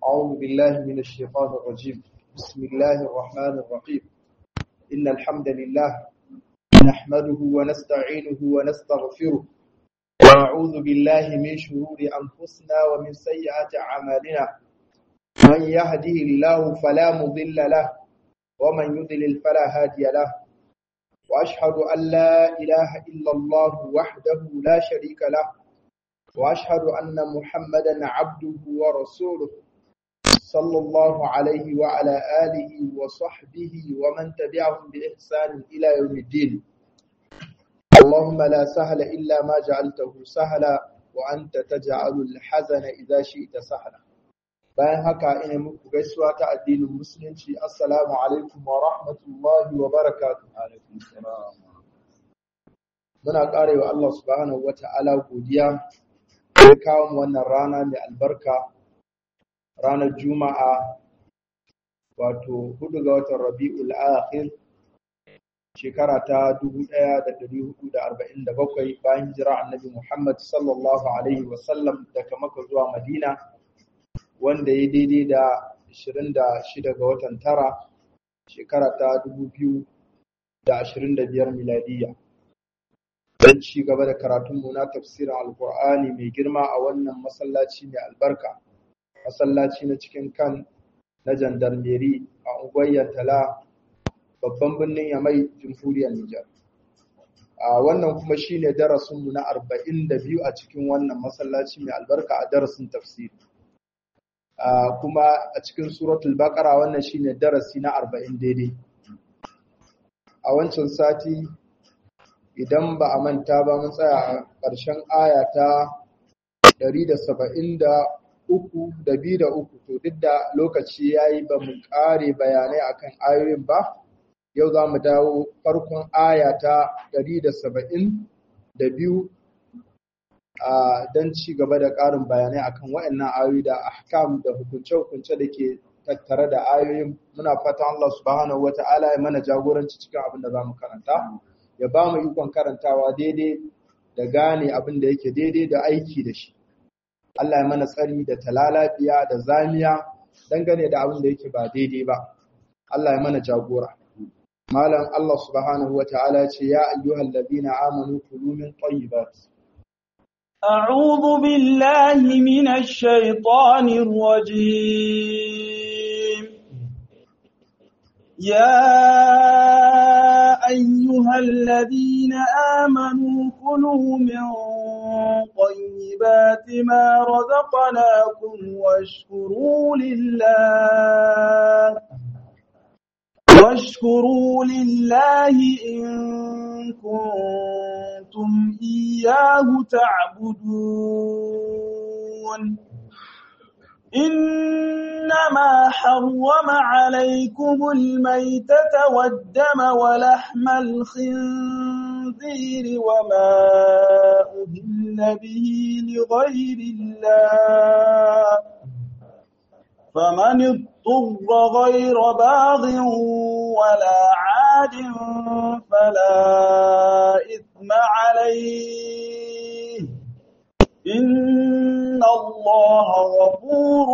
أعوذ بالله من الشيطان الرجيم بسم الله الرحمن الرحيم إن الحمد لله نحمده ونستعينه ونستغفره ونعوذ بالله من شرور أنفسنا ومن سيئات أعمالنا من يهده الله فلا مضل له ومن يضلل فلا هادي له وأشهد أن لا إله إلا الله وحده لا شريك له وأشهد أن محمدا عبده ورسوله صلى الله عليه وعلى آله وصحبه ومن تبعهم بإحسان إلى يوم الدين اللهم لا سهل إلا ما جعلته سهلا وأنت تجعل الحزن إذا شئت سهلا bayan haka ina muku gaisuwa ta addinin musulunci assalamu alaikum wa rahmatullahi wa barakatuh muna karewa Allah subhanahu wata'ala godiya da kawo mu wannan rana mai albarka ranar juma'a wato hudu ga watan rabi'ul akhir shekara ta 1447 bayan jira annabi Muhammad sallallahu alaihi wasallam daga Makka zuwa Madina wanda ya daidai da 26 ga watan tara shekara ta 2025 miladiya don ci gaba da karatunmu na tafsirin alkur'ani mai girma a wannan masallaci mai albarka masallaci na cikin kan na jandarmeri a unguwar tala babban birnin yamai jamhuriyar Nijar. A wannan kuma shine darasinmu na arba'in da biyu a cikin wannan masallaci mai albarka a darasin tafsiri. Kuma a cikin suratul baqara wannan shine darasi na arba'in daidai. A wancan sati idan ba a manta ba mun tsaya a ƙarshen aya ta ɗari da saba'in da uku da biyu da uku to duk da lokaci ya yi ba mu ƙare bayanai akan ayoyin ba yau za mu dawo farkon aya ta ɗari da saba'in da biyu don ci gaba da ƙarin bayanai akan waɗannan ayoyi da ahkam da hukunce-hukunce da ke tattare da ayoyin muna fatan Allah subhanahu wa ta'ala ya mana jagoranci cikin abin da za mu karanta ya ba mu ikon karantawa daidai da gane abin da yake daidai da aiki da shi Allah ya mana tsari da talalafiya da zamiya dangane da abin da yake ba daidai ba. Allah ya mana jagora. Malam Allah subhanahu wa ta'ala ce ya ayyuhal ladina amanu kulu min tayyibat. أعوذ بالله من الشيطان الرجيم يا أيها الذين آمنوا كلوا من طيبات ما رزقناكم واشكروا لله واشكروا لله إن كنتم إياه تعبدون إنما حرم عليكم الميتة والدم ولحم الخنزير وما أهل به لغير الله فمن اضطر غير باغ ولا عاد فلا إثم عليه إن الله غفور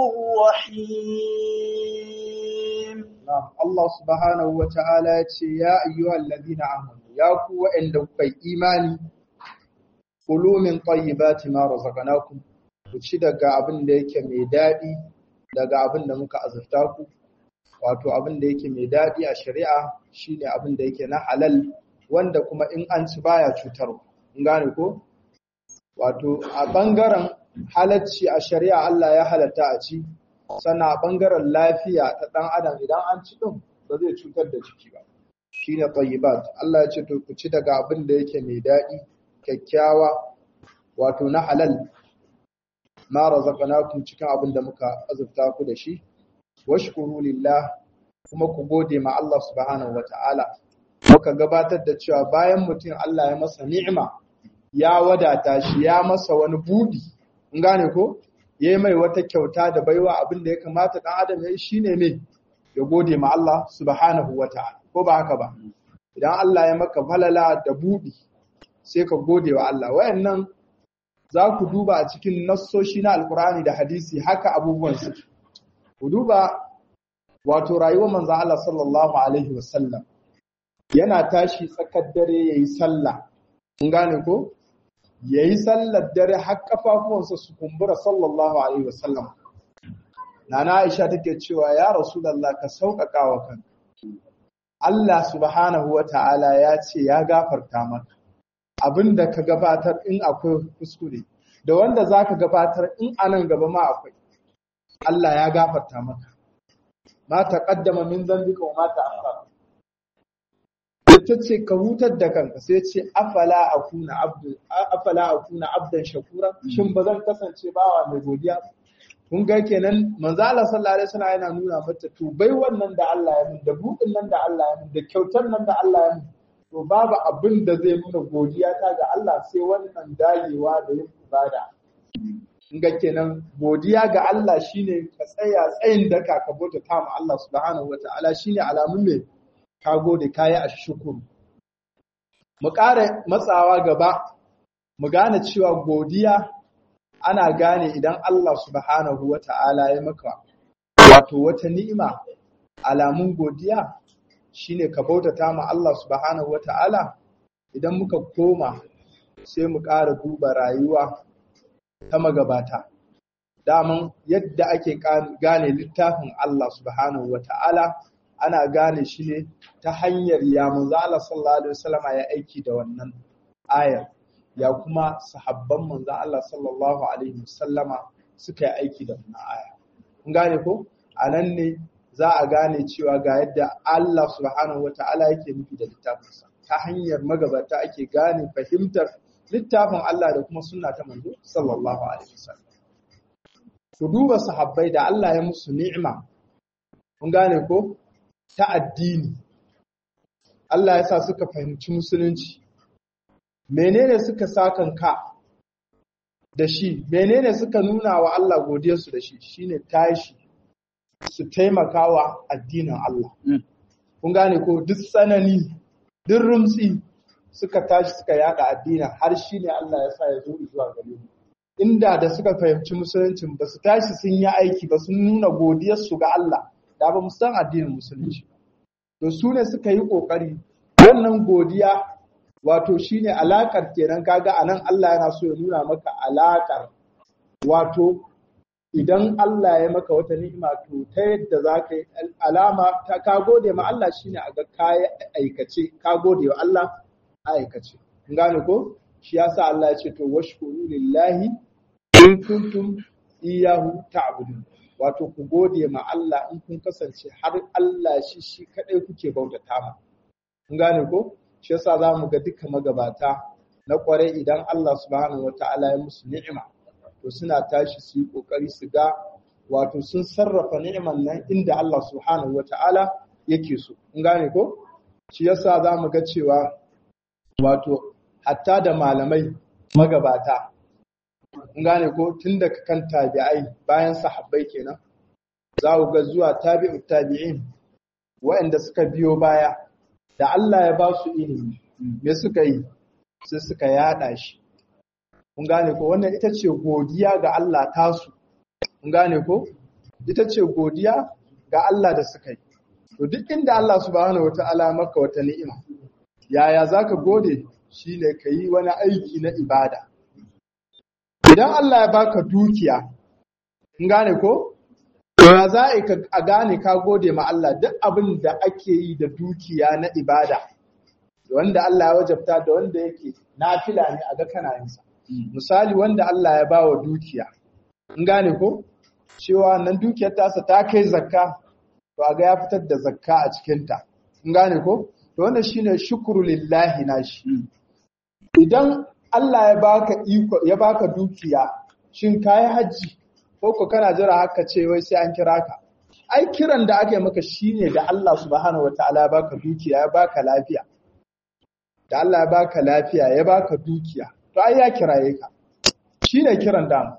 رحيم نعم الله سبحانه وتعالى يا أيها الذين آمنوا يا قوة عندك إيماني kulu min tayyibati ma razaqnakum ku ci daga abin da yake mai dadi daga abin da muka azurta ku wato abin da yake mai dadi a shari'a shine abin da yake na halal wanda kuma in an ci baya cutarwa in gane ko wato a bangaren halacci a shari'a Allah ya halatta a ci sannan a bangaren lafiya ta dan adam idan an ci din ba zai cutar da jiki ba shine tayyibat Allah ya ce to ku ci daga abin da yake mai dadi kyakkyawa wato na halal ma razaqnakum cikin abin da muka azurta ku da shi washkuru lillah kuma ku gode ma Allah subhanahu wataala muka gabatar da cewa bayan mutum Allah ya masa ni'ima ya wadata shi ya masa wani budi in gane ko yayi mai wata kyauta da baiwa abin da ya kamata dan adam yayi shine me ya gode ma Allah subhanahu wataala ko ba haka ba idan Allah ya maka falala da budi sai ka gode wa Allah wayannan za ku duba a cikin nassoshi na alkur'ani da hadisi haka abubuwan su ku duba wato rayuwar manzo Allah sallallahu alaihi wasallam yana tashi tsakar dare yayi sallah kun gane ko yayi sallar dare har kafafuwansa su kumbura sallallahu alaihi wasallam nana Aisha take cewa ya rasulullah ka sauƙaƙa wa kanka Allah subhanahu wata'ala ya ce ya gafarta maka abinda ka gabatar in akwai kuskure da wanda zaka gabatar in anan gaba ma akwai Allah ya gafarta maka ma taqaddama min dhanbika wa ma ta'akhkhara ta ce ka hutar da kanka sai ce afala akuna abdu afala akuna abdan shakura shin ba zan kasance bawa mai godiya kun ga kenan manzo Allah sallallahu alaihi wasallam yana nuna mata to bai wannan da Allah ya mun da buɗin nan da Allah ya mun da kyautar nan da Allah ya mun to babu abin da zai nuna godiya ta ga Allah sai wannan dagewa da yin ibada kun ga kenan godiya ga Allah shine ka tsaya tsayin daka ka bauta ta ma Allah subhanahu wataala shine alamun mai ka gode kayi a shukuru. Mu ƙara matsawa gaba, mu gane cewa godiya ana gane idan Allah subhanahu wa ta'ala ya maka wato wata ni'ima alamun godiya shine ka bautata ma Allah subhanahu wa ta'ala idan muka koma sai mu ƙara duba rayuwa ta magabata. Daman yadda ake gane littafin Allah subhanahu wa ta'ala ana gane shi ne ta hanyar ya manzo Allah sallallahu alaihi wasallama ya aiki da wannan ayar ya kuma sahabban manzo Allah sallallahu alaihi wasallama suka yi aiki da wannan aya kun gane ko anan ne za a gane cewa ga yadda Allah subhanahu wataala yake nufi da littafinsa ta hanyar magabata ake gane fahimtar littafin Allah da kuma sunna ta manzo sallallahu alaihi wasallam ku duba sahabbai da Allah ya musu ni'ima kun gane ko ta addini Allah ya sa suka fahimci musulunci menene suka sakan ka da shi menene suka nuna wa Allah godiyarsu da shi shine tashi su taimakawa addinin Allah kun gane ko duk tsanani duk rumtsi suka tashi suka yada addinin har shine Allah ya sa ya zo zuwa gare mu inda da suka fahimci musuluncin ba su tashi sun yi aiki ba sun nuna godiyarsu ga Allah da ba mu san addinin musulunci to su ne suka yi kokari wannan godiya wato shine alakar kenan kaga anan Allah yana so ya nuna maka alakar wato idan Allah ya maka wata ni'ima to ta yadda za ka yi alama ta ka gode ma Allah shine a ga kayi aikace ka gode wa Allah aikace kun gane ko shi yasa Allah ya ce to washkuru lillahi in kuntum iyyahu ta'budun wato ku gode ma Allah in kun kasance har Allah shi shi kadai kuke bautata ma kun gane ko shi yasa zamu ga duka magabata na kware idan Allah subhanahu wataala ya musu ni'ima to suna tashi su yi kokari su ga wato sun sarrafa ni'iman nan inda Allah subhanahu wataala yake so kun gane ko shi yasa zamu ga cewa wato hatta da malamai magabata gane ko tun daga kan tabi'ai bayan sahabbai kenan za ku ga zuwa tabi'u tabi'in waɗanda suka biyo baya da Allah ya ba su ilimi me suka yi sai suka yada shi kun gane ko wannan ita ce godiya ga Allah tasu kun gane ko ita ce godiya ga Allah da suka yi to duk inda Allah subhanahu wataala maka wata ni'ima yaya zaka gode shine ka yi wani aiki na ibada idan Allah ya baka dukiya in gane ko ya za a gane ka gode ma Allah duk abin da ake yi da dukiya na ibada wanda Allah ya wajabta da wanda yake nafila ne a ga kana yin sa misali wanda Allah ya bawa dukiya in gane ko cewa nan dukiyar tasa ta kai zakka to a ga ya fitar da zakka a cikin ta in gane ko to wannan shine shukru lillahi nashi idan Allah ya baka iko ya baka dukiya shin kai haji ko ko kana jira haka ce wai sai an kira ka ai kiran da aka yi maka shine da Allah subhanahu wataala ya baka dukiya ya baka lafiya da Allah ya baka lafiya ya baka dukiya to ai ya kiraye ka shine kiran da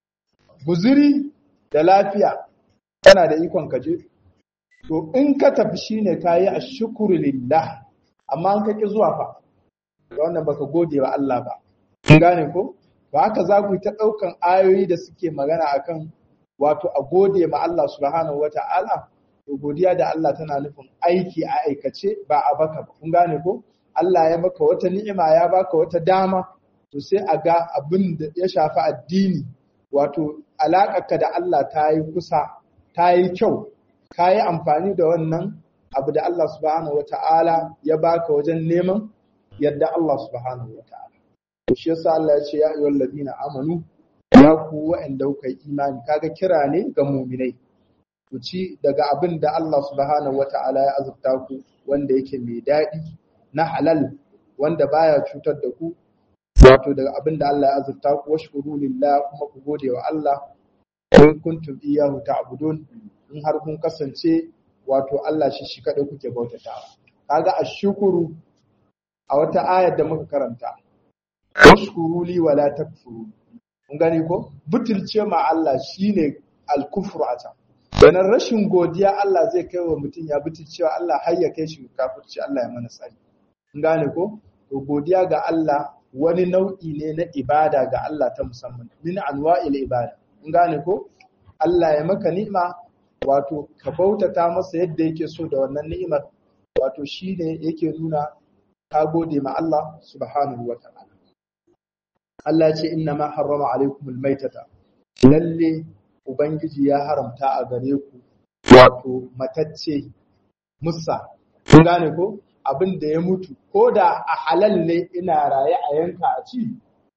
guzuri da lafiya kana da ikon ka je to in ka tafi shine kayi ashkuru lillah amma an kake zuwa fa wannan baka gode wa Allah ba kun gane ko ba haka za ku ta daukan ayoyi da suke magana akan wato a gode ma Allah subhanahu wata'ala to godiya da Allah tana nufin aiki a aikace ba a baka ba kun gane ko Allah ya maka wata ni'ima ya baka wata dama to sai a ga abin da ya shafi addini wato alaƙarka da Allah ta yi kusa ta yi kyau ka yi amfani da wannan abu da Allah subhanahu wata'ala ya baka wajen neman yadda Allah subhanahu wata'ala to shi yasa Allah ya ce ya ayyuhal ladina amanu ya ku wa'anda kuka yi imani kaga kira ne ga mu'minai ku ci daga abin da Allah subhanahu wata'ala ya azurta ku wanda yake mai daɗi na halal wanda baya cutar da ku wato daga abin da Allah ya azurta ku washkuru lillah kuma ku gode wa Allah in kuntum iyyahu ta'budun in har kun kasance wato Allah shi shi kadai kuke bautatawa kaga ashkuru a wata ayar da muka karanta washkuru li wala takfuru kun gani ko butulce ma Allah shine al-kufru a can Ganin rashin godiya Allah zai kai wa mutum ya butulcewa Allah har ya kai shi kafirci Allah ya mana tsari kun gane ko to godiya ga Allah wani nau'i ne na ibada ga Allah ta musamman min anwa'il ibada kun gane ko Allah ya maka ni'ima wato ka bautata masa yadda yake so da wannan ni'imar wato shine yake nuna ka gode ma Allah subhanahu wa ta'ala Allah ya ce inna ma harrama alaikumul maitata lalle ubangiji ya haramta a gare ku wato matacce musa kun gane ko abin da ya mutu ko da a halal ne ina raye a yanka a ci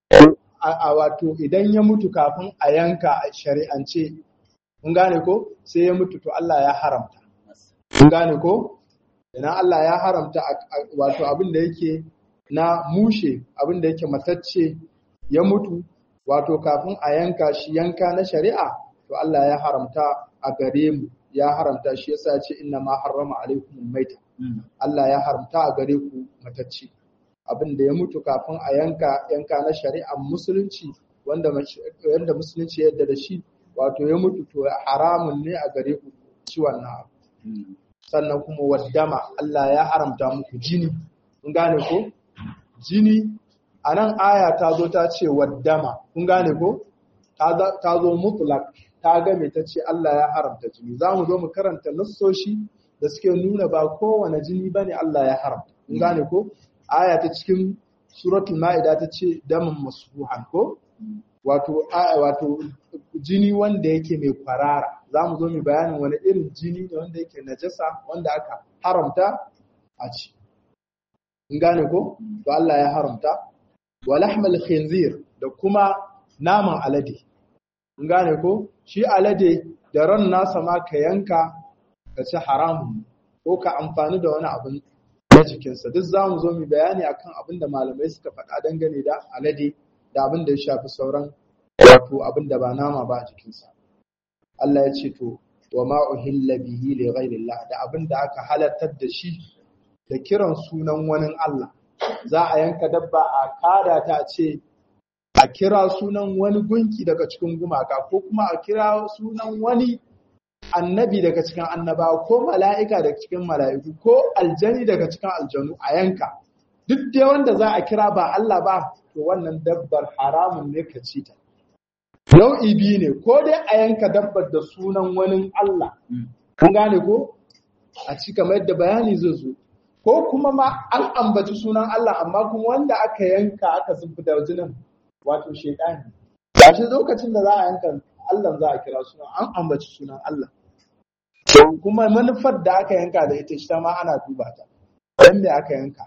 a wato idan ya mutu kafin a yanka a shari'ance kun gane ko sai ya mutu to Allah ya haramta kun gane ko idan Allah ya haramta wato abin da yake na mushe abin da yake matacce ya mutu wato kafin a yanka shi yanka na shari'a to Allah ya haramta a gare mu ya haramta shi yasa ya ce inna ma harrama alaikum maita Allah ya haramta a gare ku matacce abin da ya mutu kafin a yanka yanka na shari'ar musulunci wanda wanda musulunci yadda da shi wato ya mutu to haramun ne a gare ku ci wannan abu sannan kuma waddama Allah ya haramta muku jini kun gane ko jini a nan aya ta zo ta ce waddama kun gane ko ta zo mutlak ta game ta ce Allah ya haramta jini za mu zo mu karanta nassoshi da suke nuna ba kowane jini bane Allah ya haramta kun gane ko aya ta cikin suratul ma'ida ta ce damin masfuhan ko wato wato jini wanda yake mai kwarara za mu zo mu bayanin wani irin jini ne wanda yake najasa wanda aka haramta a ci in gane ko to Allah ya haramta wa lahmal khinzir da kuma naman alade in gane ko shi alade da ran nasa ma ka yanka ka ci haramun ko ka amfani da wani abin na jikinsa duk za mu zo mu bayani akan abin da malamai suka faɗa dangane da alade da abin da ya shafi sauran wato abin da ba nama ba a jikinsa Allah ya ce to wa ma uhilla bihi li ghairillah da abin da aka halartar da shi da kiran sunan wani Allah za a yanka dabba a kada ta ce a kira sunan wani gunki daga cikin gumaka ko kuma a kira sunan wani annabi daga cikin annabawa ko mala'ika daga cikin mala'iku ko aljani daga cikin aljanu a yanka duk dai wanda za a kira ba Allah ba to wannan dabbar haramun ne ka ci ta nau'i biyu ne ko dai a yanka dabbar da sunan wani Allah kun gane ko a ci kamar yadda bayani zai zo ko kuma ma an ambaci sunan Allah amma kuma wanda aka yanka aka zubi da jinin wato shaidani ba shi lokacin da za a yanka Allah za a kira sunan an ambaci sunan Allah kuma manufar da aka yanka da ita shi ma ana duba ta dan me aka yanka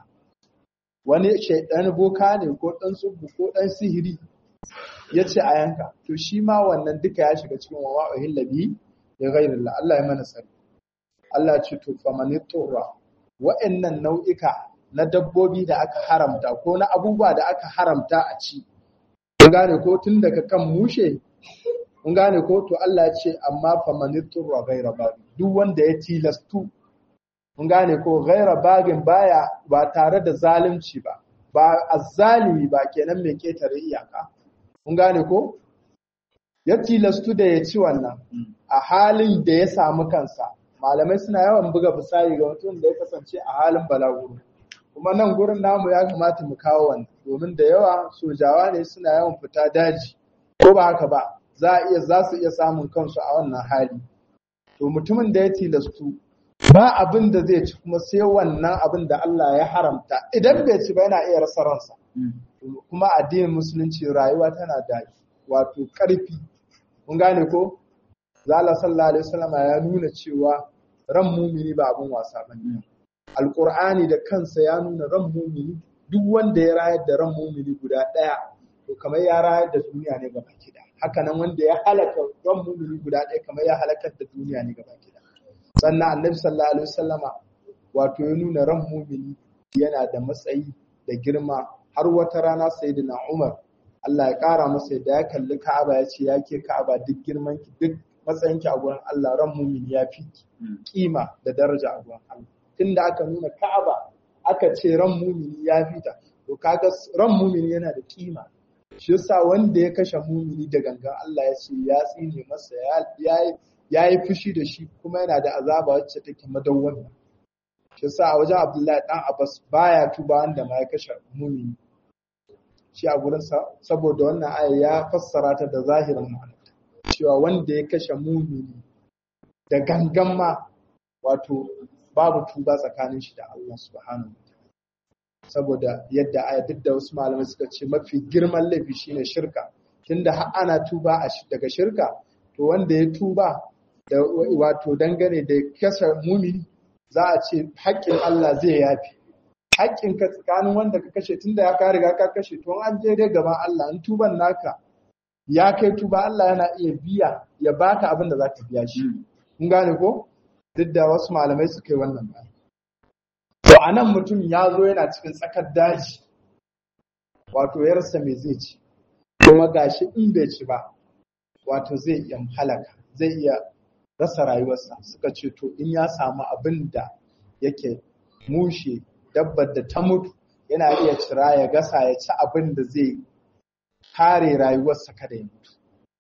wani shaidan boka ne ko dan tsubu ko dan sihiri ya ce a yanka to shi ma wannan duka ya shiga cikin wa wa'uhin labi ya ghairillah Allah ya mana sani Allah ya ce to famanitura wa'annan nau'ika na dabbobi da aka haramta ko na abubuwa da aka haramta a ci kun gane ko tun daga kan mushe kun gane ko to Allah ya ce amma famanitura ghaira babi duk wanda ya tilastu kun gane ko ghaira bagin baya ba tare da zalunci ba ba azzalimi ba kenan mai ketare iyaka kun gane ko ya tilastu da ya ci wannan a halin da ya samu kansa malamai suna yawan buga misali ga mutum da ya kasance a halin balaguro kuma nan gurin namu ya kamata mu kawo wannan domin da yawa sojawa ne suna yawan fita daji ko ba haka ba za a iya za su iya samun kansu a wannan hali to mutumin da ya tilastu ba abin da zai ci kuma sai wannan abin da Allah ya haramta idan bai ci ba yana iya rasa ransa kuma addinin musulunci rayuwa tana da wato ƙarfi kun gane ko zala sallallahu alaihi wasallam ya nuna cewa ran mumini ba abin wasa bane alqur'ani da kansa ya nuna ran mumini duk wanda ya rayar da ran mumini guda daya to kamar ya rayar da duniya ne gaba kida haka nan wanda ya halaka ran mumini guda daya kamar ya halakar da duniya ne gaba kida sannan annabi sallallahu alaihi wasallama wato ya nuna ran mumini yana da matsayi da girma har wata rana sayyidina Umar Allah ya kara masa da ya kalli Ka'aba ya ce yake Ka'aba duk girman ki duk matsayin ki a gurin Allah ran mumini ya fi kima da daraja a gurin Allah tunda aka nuna Ka'aba aka ce ran mumini ya fita to kaga ran mumini yana da kima shi yasa wanda ya kashe mumini da gangan Allah ya ce ya tsine masa ya ya yi fushi da shi kuma yana da azaba wacce take madawwama shi yasa a wajen Abdullahi dan Abbas baya tuba wanda ma ya kashe mumini shi a gurin sa saboda wannan aya ya fassara ta da zahirin ma'ana cewa wanda ya kashe mumini da gangan ma wato babu tuba tsakanin shi da Allah subhanahu saboda yadda aya duk da wasu malamai suka ce mafi girman laifi shine shirka tunda har ana tuba daga shirka to wanda ya tuba da wato dangane da kashe mumini za a ce haƙƙin Allah zai yafi haƙƙin ka tsakanin wanda ka kashe tunda ya ka riga ka kashe to an je dai gaban Allah in tuban naka ya kai tuba Allah yana iya biya ya baka abin da za ka biya shi kun gane ko duk da wasu malamai suka yi wannan ba to anan mutum ya zo yana cikin tsakar daji wato ya rasa me zai ci kuma gashi in bai ci ba wato zai iya halaka zai iya rasa rayuwarsa suka ce to in ya samu abin da yake mushe dabbar da ta mutu yana iya cira ya gasa ya ci abin da zai kare rayuwarsa kada ya mutu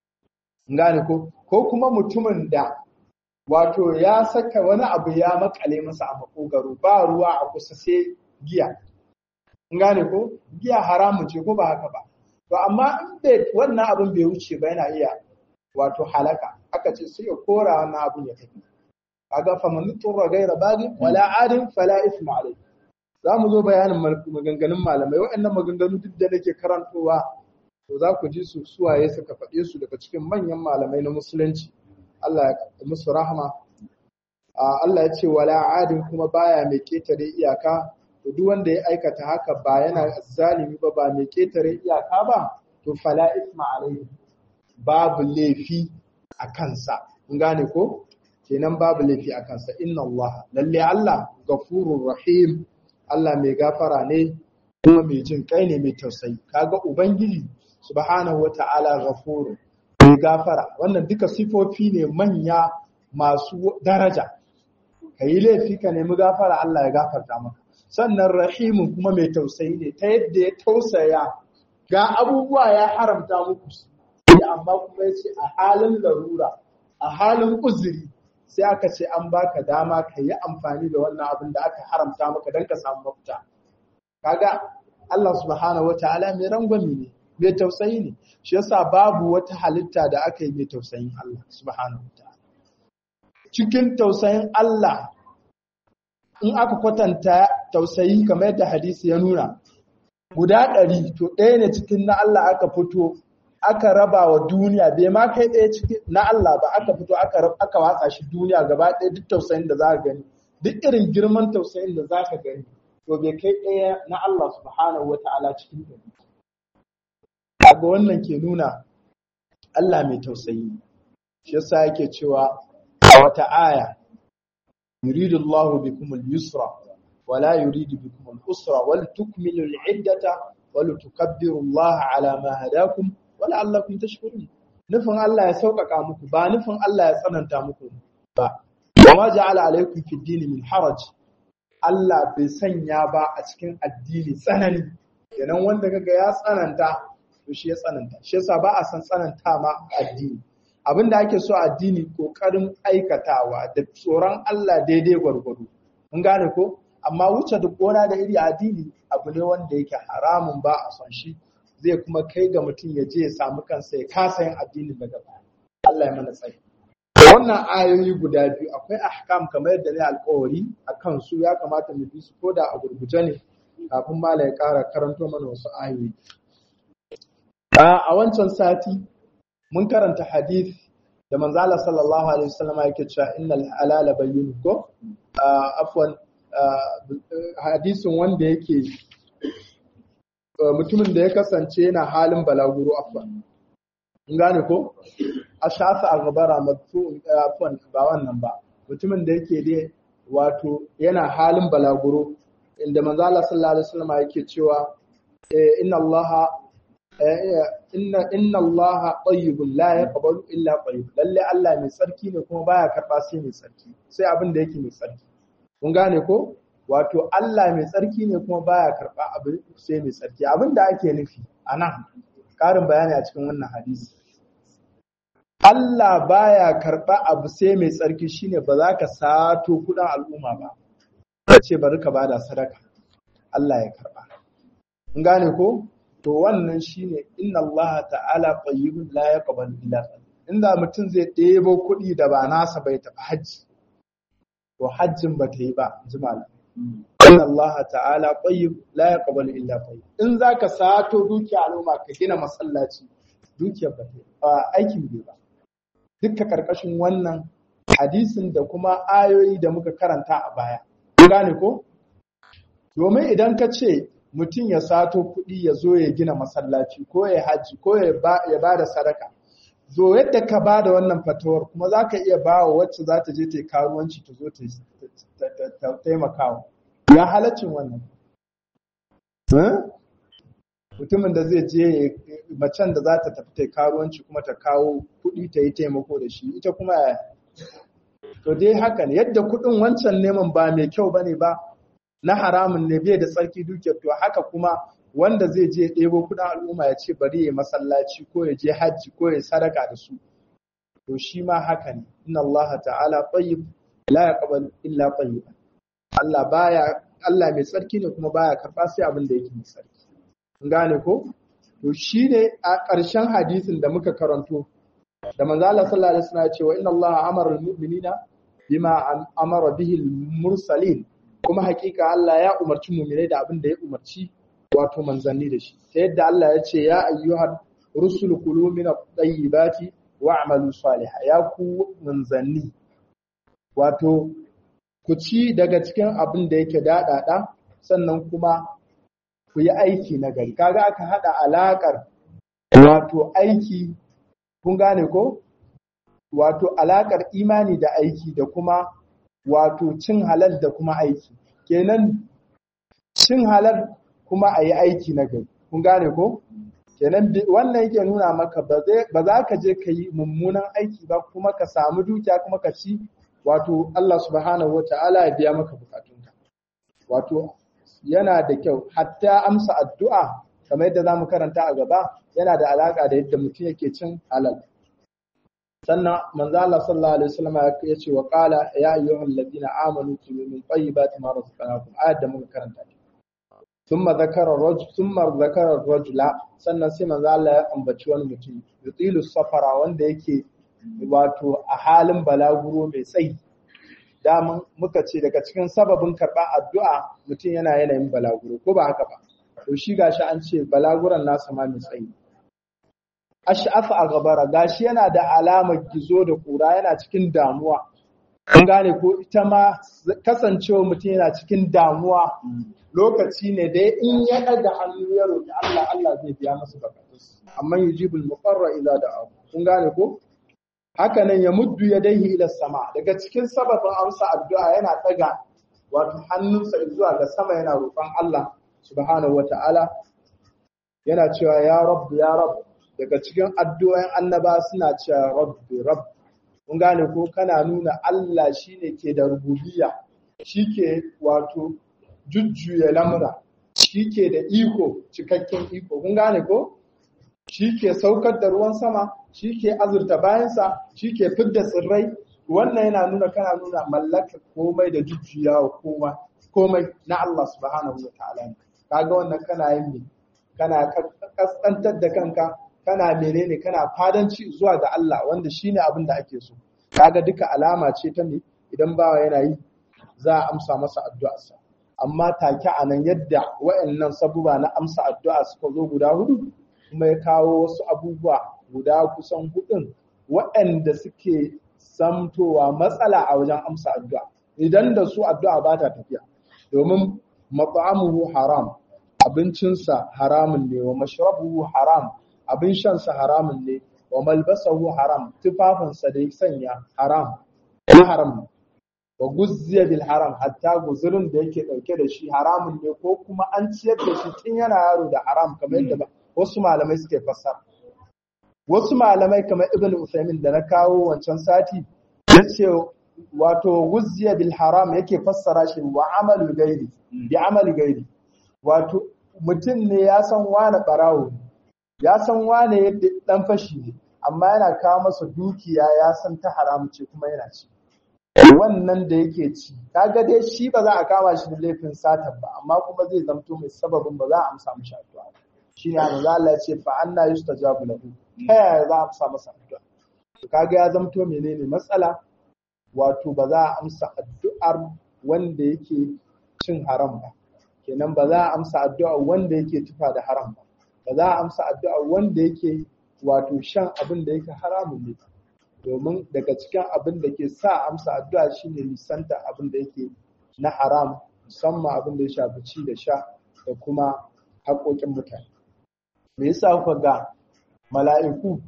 gane ko ko kuma mutumin da wato ya saka wani abu ya makale masa a makogaro ba ruwa a kusa sai giya gane ko giya haramun ce ko ba haka ba to amma in bai wannan abin bai wuce ba yana iya wato halaka aka ce sai ya kora wannan abin ya tafi kaga fa man turra gaira bagi wala adin fala isma alai za mu zo bayanin maganganun malamai waɗannan maganganu duk da nake karantowa to za ku ji su suwaye suka faɗe su daga cikin manyan malamai na musulunci Allah ya musu rahama Allah ya ce wala adin kuma baya mai ketare iyaka to duk wanda ya aikata haka ba yana zalimi ba ba mai ketare iyaka ba to fala isma alaihi babu laifi a kansa kun gane ko kenan babu laifi a kansa inna Allah lalle Allah gafurur rahim Allah mai gafara ne kuma mai jin kai ne mai tausayi kaga ubangiji subhanahu wata'ala ghafurun mai gafara wannan duka sifofi ne manya masu daraja kayi laifi ka nemi gafara Allah ya gafarta maka sannan rahimun kuma mai tausayi ne ta yadda ya tausaya ga abubuwa ya haramta muku amma kuma ya ce a halin larura a halin uzuri sai aka ce an baka dama ka yi amfani da wannan abin da aka haramta maka don ka samu mafita kaga Allah subhanahu wataala mai rangwami ne mai tausayi ne shi yasa babu wata halitta da aka yi mai tausayin Allah subhanahu wataala cikin tausayin Allah in aka kwatanta tausayi kamar yadda hadisi ya nuna guda ɗari to ɗaya ne cikin na Allah aka fito aka raba wa duniya bai ma kai ɗaya cikin na Allah ba aka fito aka watsa shi duniya gaba ɗaya duk tausayin da za ka gani duk irin girman tausayin da za ka gani to bai kai ɗaya na Allah subhanahu wa ta'ala cikin ɗari kaga wannan ke nuna Allah mai tausayi shi yasa yake cewa a wata aya yuridu Allahu bikum al-yusra wa la yuridu bikum al-usra wal tukmilu al-iddata wa litukabbiru Allah ala ma hadakum wa la'allakum tashkurun nufin Allah ya sauƙaƙa muku ba nufin Allah ya tsananta muku ba wa ma ja'ala alaykum fi ad min haraj Allah bai sanya ba a cikin addini tsanani kenan wanda kaga ya tsananta to shi ya tsananta shi yasa ba a san tsananta ma addini abinda ake so addini kokarin aikatawa da tsoron Allah daidai gwargwado mun gane ko amma wuce duk gona da iri addini abu ne wanda yake haramun ba a son shi zai kuma kai ga mutum ya je ya samu kansa ya kasa yin addinin daga baya Allah ya mana tsayi wannan ayoyi guda biyu akwai ahkam kamar yadda ne alƙawari a kan su ya kamata mu bi su ko da a gurguje ne kafin mala ya ƙara karanto mana wasu ayoyi a wancan sati mun karanta hadith da manzala sallallahu alaihi wasallam yake cewa innal halala bayyin ko afwan hadisin wanda yake mutumin da ya kasance yana halin balaguro afwan in gane ko a shafa a gabara matsu afwan ba wannan ba mutumin da yake dai wato yana halin balaguro inda manzo Allah sallallahu alaihi wasallam yake cewa inna Allah inna inna Allah tayyibun la yaqbalu illa tayyib lalle Allah mai tsarki ne kuma baya karba sai mai tsarki sai abin da yake mai tsarki kun gane ko wato Allah mai tsarki ne kuma baya karba abin sai mai tsarki abin da ake nufi anan karin bayani a cikin wannan hadisi Allah baya karba abu sai mai tsarki shine ba za ka sato kudin al'umma ba ka ce bari ka bada sadaka Allah ya karba kun gane ko to wannan shine inna Allah ta'ala tayyibun la yaqbalu illa inda mutum zai ɗebo kuɗi da ba nasa bai tafi hajji to hajjin ba ta yi ba jimala inna Allah ta'ala tayyib la yaqbalu illa tayyib in zaka sato dukiya al'umma ka gina masallaci dukiyar ba ta aikin bai ba dukka karkashin wannan hadisin da kuma ayoyi da muka karanta a baya gane ko domin idan ka ce mutum ya sato kuɗi ya zo ya gina masallaci ko ya haji ko ya ba da sadaka zo yadda ka ba da wannan fatawar kuma za ka iya ba wa wacce za ta je ta yi karuwanci ta zo ta taimakawa ya halaccin wannan mutumin da zai je macen da za ta tafi ta karuwanci kuma ta kawo kuɗi ta yi taimako da shi ita kuma to dai haka ne yadda kuɗin wancan neman ba mai kyau bane ba na haramun ne bai da tsarki dukiyar to haka kuma wanda zai je ɗebo kuɗin al'umma ya ce bari ya masallaci ko ya je hajji ko ya sadaka da su to shi ma haka ne inna Allah ta'ala tayyib la yaqbal illa tayyiban Allah baya Allah mai tsarki ne kuma baya karɓa sai abin da yake mai tsarki kun gane ko to shine a ƙarshen hadisin da muka karanto da manzo Allah sallallahu alaihi wasallam ya ce wa inna Allah amara al-mu'minina bima amara bihi al-mursalin kuma hakika Allah ya umarci mu'minai da abin da ya umarci wato manzanni da shi ta yadda Allah ya ce ya ayyuhar rusul kulu min at-tayyibati wa'malu salihah ya ku manzanni wato ku ci daga cikin abin da yake daɗaɗa sannan kuma ku yi aiki na gari kaga aka haɗa alaƙar wato aiki kun gane ko wato alaƙar imani da aiki da kuma wato cin halal da kuma aiki kenan cin halal kuma a yi aiki na gari kun gane ko kenan wannan yake nuna maka ba za ka je ka yi mummunan aiki ba kuma ka samu dukiya kuma ka ci wato Allah subhanahu wa ta'ala ya biya maka bukatunka wato yana da kyau hatta amsa addu'a kamar yadda zamu karanta a gaba yana da alaka da yadda mutum yake cin halal sannan manzo Allah sallallahu alaihi wasallam ya ce wa qala ya ayyuhal ladina amanu kulu min tayyibati ma razaqnakum ayat da muka karanta thumma zakara rajul thumma zakara rajula sannan sai manzo Allah ya ambaci wani mutum yutilu safara wanda yake wato a halin balaguro mai tsayi daman muka ce daga cikin sababin karɓar addu'a mutum yana yanayin balaguro ko ba haka ba to shi gashi an ce balaguran nasa ma mai tsayi ash'afa a gabara gashi yana da alamar gizo da kura yana cikin damuwa kun gane ko ita ma kasancewa mutum yana cikin damuwa lokaci ne da in ya ɗaga hannu ya roƙi Allah Allah zai biya masa bukatunsa amma yujibul muqarra idza da'a kun gane ko haka nan ya muddu ya daihi ila sama daga cikin sababin amsa addu'a yana ɗaga wato hannunsa zuwa ga sama yana roƙon Allah subhanahu wata'ala yana cewa ya rabb ya rabb daga cikin addu'o'in annaba suna cewa rabbi rabb kun gane ko kana nuna Allah shine ke da rububiyya shike wato jujjuya lamura shike da iko cikakken iko kun gane ko shike saukar da ruwan sama shike azurta bayansa shike fidda tsirrai wannan yana nuna kana nuna mallaka komai da jujjuyawa komai komai na Allah subhanahu wa ta'ala kaga wannan kana yin kana kaskantar da kanka kana menene kana fadanci zuwa ga Allah wanda shine abin da ake so kaga duka alama ce ta ne idan bawa yana yi za a amsa masa addu'arsa amma take a nan yadda wayannan sabuba na amsa addu'a suka zo guda hudu kuma ya kawo wasu abubuwa guda kusan hudun waɗanda suke samtowa matsala a wajen amsa addu'a idan da su addu'a ba ta tafiya domin mat'amuhu haram abincinsa haramun ne wa mashrabuhu haram abin shansa haramun ne wa malbasahu haram tufafinsa da ya sanya haram ya haram wa guzziya bil haram hatta guzurin da yake dauke da shi haramun ne ko kuma an ciyar da shi tun yana yaro da haram kamar yadda wasu malamai suke fassara wasu malamai kamar ibn Usaimin da na kawo wancan sati yace wato guzziya bil haram yake fassara shi wa amalu gairi bi amali gairi wato mutum ne ya san wane barawo ya san wane yadda dan fashi ne amma yana kawo masa dukiya ya san ta haram ce kuma yana ci wannan da yake ci kaga dai shi ba za a kama shi da laifin satan ba amma kuma zai zamto mai sababin ba za a amsa mishi addu'a shine manzo Allah ya ce fa anna yustajabu lahu ta yaya za a amsa masa addu'a to kaga ya zamto menene matsala wato ba za a amsa addu'ar wanda yake cin haram ba kenan ba za a amsa addu'a wanda yake tufa da haram ba ba za a amsa addu'a wanda yake wato shan abin da yake haramun ne domin daga cikin abin da ke sa amsa addu'a shine nisanta abin da yake na haram musamman abin da ya shafi ci da sha da kuma haƙoƙin mutane me yasa kuka ga mala'iku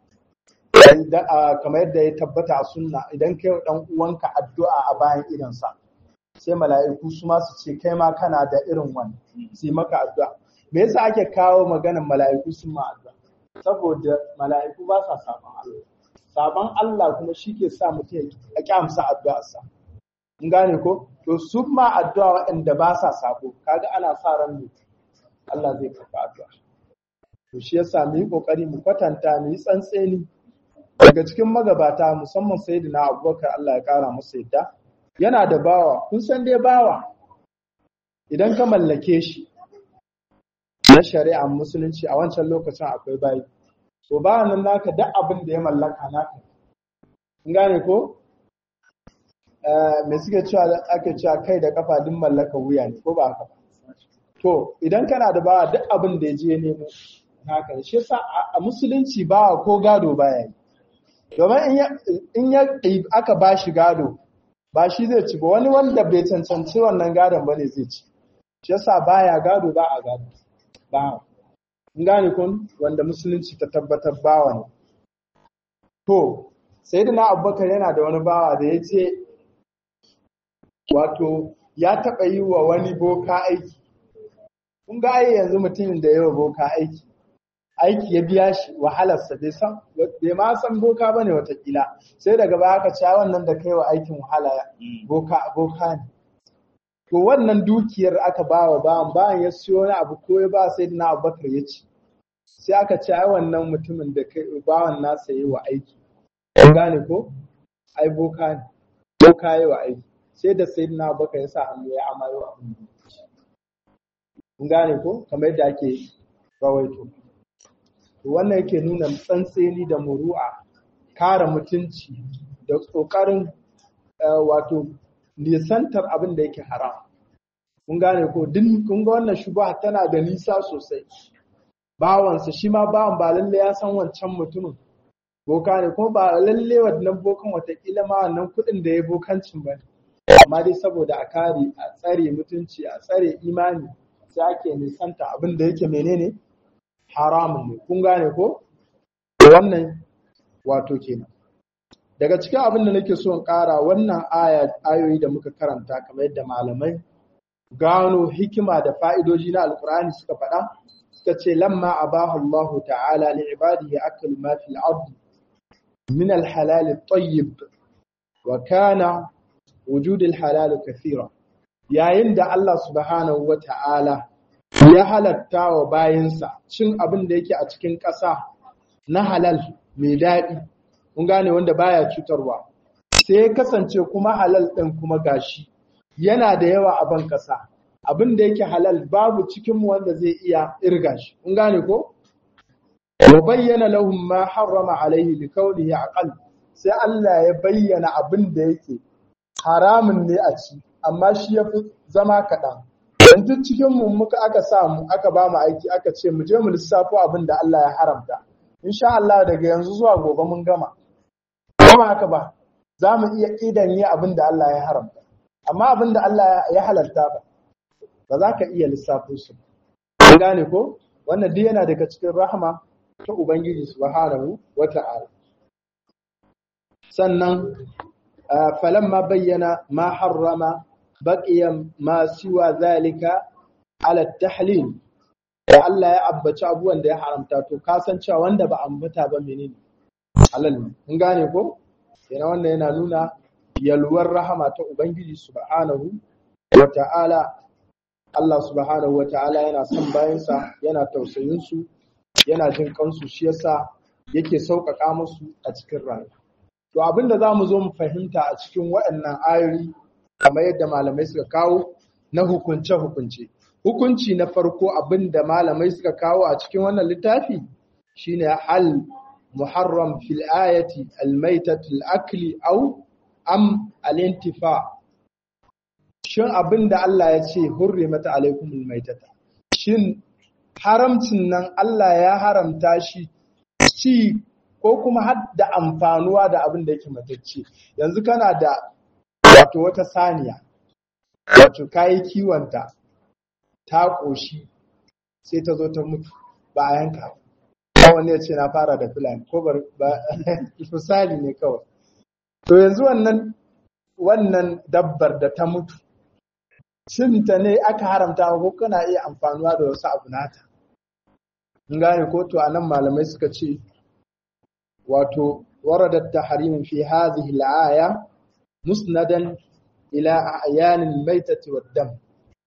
kamar yadda ya tabbata a sunna idan kai dan uwanka addu'a a bayan idansa sai mala'iku su ma su ce kai ma kana da irin wani sai maka addu'a me yasa ake kawo maganar mala'iku sun ma addu'a saboda mala'iku ba sa saban Allah saban Allah kuma shi ke sa mutum ya kyamsa addu'arsa in gane ko to su ma addu'a waɗanda ba sa sabo kaga ana sa ran ne Allah zai karɓa addu'a to shi yasa mu yi kokari mu kwatanta mu yi tsantseni daga cikin magabata musamman sayyidina Abubakar Allah ya kara masa yadda yana da bawa kun san dai bawa idan ka mallake shi na shari'ar musulunci a wancan lokacin akwai bayi to ba nan naka duk abin da ya mallaka naka kun gane ko me suke cewa ake cewa kai da kafa duk mallaka wuya ne ko ba haka ba to idan kana da bawa duk abin da ya je nemo naka shi yasa a musulunci bawa ko gado baya yi domin in ya aka ba shi gado ba shi zai ci ba wani wanda bai cancanci wannan gadon ba ne zai ci shi yasa baya gado ba a gado ba in gane kun wanda musulunci ta tabbatar bawa ne to sai da na abubakar yana da wani bawa da ya ce wato ya taɓa yi wa wani boka aiki kun ga ai yanzu mutumin da yawa boka aiki aiki ya biya shi wahalarsa bai san bai ma san boka bane watakila sai daga baya aka cewa wannan da kai wa aikin wahala boka boka ne to wannan dukiyar aka ba wa bawan bayan ya siyo wani abu ko ya ba sai na abubakar ya ci sai aka ce ai wannan mutumin da kai bawan nasa yi wa aiki kun gane ko ai boka ne boka yi wa aiki sai da sai na abubakar ya sa hannu ya amayo abin kun gane ko kamar yadda ake rawaito wannan yake nuna tsantseni da muru'a kare mutunci da ƙoƙarin wato nisantar abin da yake haram kun gane ko din kun ga wannan shubha tana da nisa sosai bawansa shi ma bawan ba lalle ya san wancan mutumin boka ne kuma ba lalle wannan bokan watakila ma wannan kuɗin da ya bokancin ba amma dai saboda a kare a tsare mutunci a tsare imani sai ake nisanta abin da yake menene haramun ne kun gane ko wannan wato kenan daga cikin abin da nake so in ƙara wannan aya ayoyi da muka karanta kamar yadda malamai gano hikima da fa'idoji na alkur'ani suka faɗa suka ce lamma abahu Allah ta'ala li ibadihi akal ma fil ard min al halal at tayyib wa kana wujud al halal kathira yayin da Allah subhanahu wa ta'ala ya halatta wa bayinsa cin abin da yake a cikin ƙasa na halal mai daɗi, kun gane wanda baya cutarwa, sai ya kasance kuma halal ɗin kuma gashi yana da yawa a ban ƙasa, abin da yake halal babu cikin mu wanda zai iya irga shi kun gane ko wa bayyana lahum ma harrama alaihi li qawlihi aqal sai Allah ya bayyana abin da yake haramun ne a ci amma shi yafi zama kaɗan yanzu cikin mu muka aka sa mu aka ba mu aiki aka ce mu je mu lissafo abin da Allah ya haramta insha Allah daga yanzu zuwa gobe mun gama kuma haka ba za mu iya idan yi abin da Allah ya haramta amma abin da Allah ya halarta ba ba za ka iya lissafo su ba gane ko wannan duk yana daga cikin rahama ta ubangiji subhanahu wata'ala sannan falamma bayyana ma harrama baqiya ma siwa zalika ala tahlil da Allah ya abbaci abubuwan da ya haramta to ka san cewa wanda ba ambata ba menene halal ne kun gane ko yana wannan yana nuna yalwar rahama ta ubangiji subhanahu wata'ala Allah subhanahu wata'ala yana son bayansa yana tausayin su yana jin kansu shi yasa yake sauƙaƙa musu a cikin rayuwa to abinda zamu zo mu fahimta a cikin waɗannan ayoyi kamar yadda malamai suka kawo na hukunce hukunce hukunci na farko abinda malamai suka kawo a cikin wannan littafi shine hal muharram fil ayati almaitatu al-akli aw am al-intifa shin abinda Allah ya ce hurrimat alaikumul maitata shin haramcin nan Allah ya haramta shi ci ko kuma har da amfanuwa da abin da yake matacce yanzu kana da wato wata saniya wato kayi kiwonta ta ƙoshi sai ta zo ta mutu ba a yanka ba wani ya ce na fara da fulani ko ba misali ne kawai to yanzu wannan wannan dabbar da ta mutu cinta ne aka haramta ko kana iya amfanuwa da wasu abu nata in gane ko to anan malamai suka ce wato waradat tahrim fi hadhihi al-aya musnadan ila a'yan al-maytati wad-dam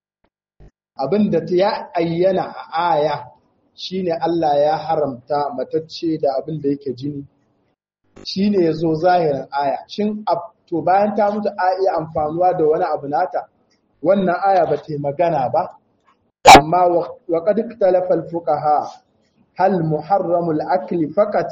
abinda ta ya ayyana a aya shine Allah ya haramta matacce da abinda yake jini shine yazo zahirin aya shin to bayan ta mutu a iya amfanuwa da wani abu nata wannan aya ba ta magana ba amma wa qad ikhtalafa al-fuqaha hal muharramu al-akli faqat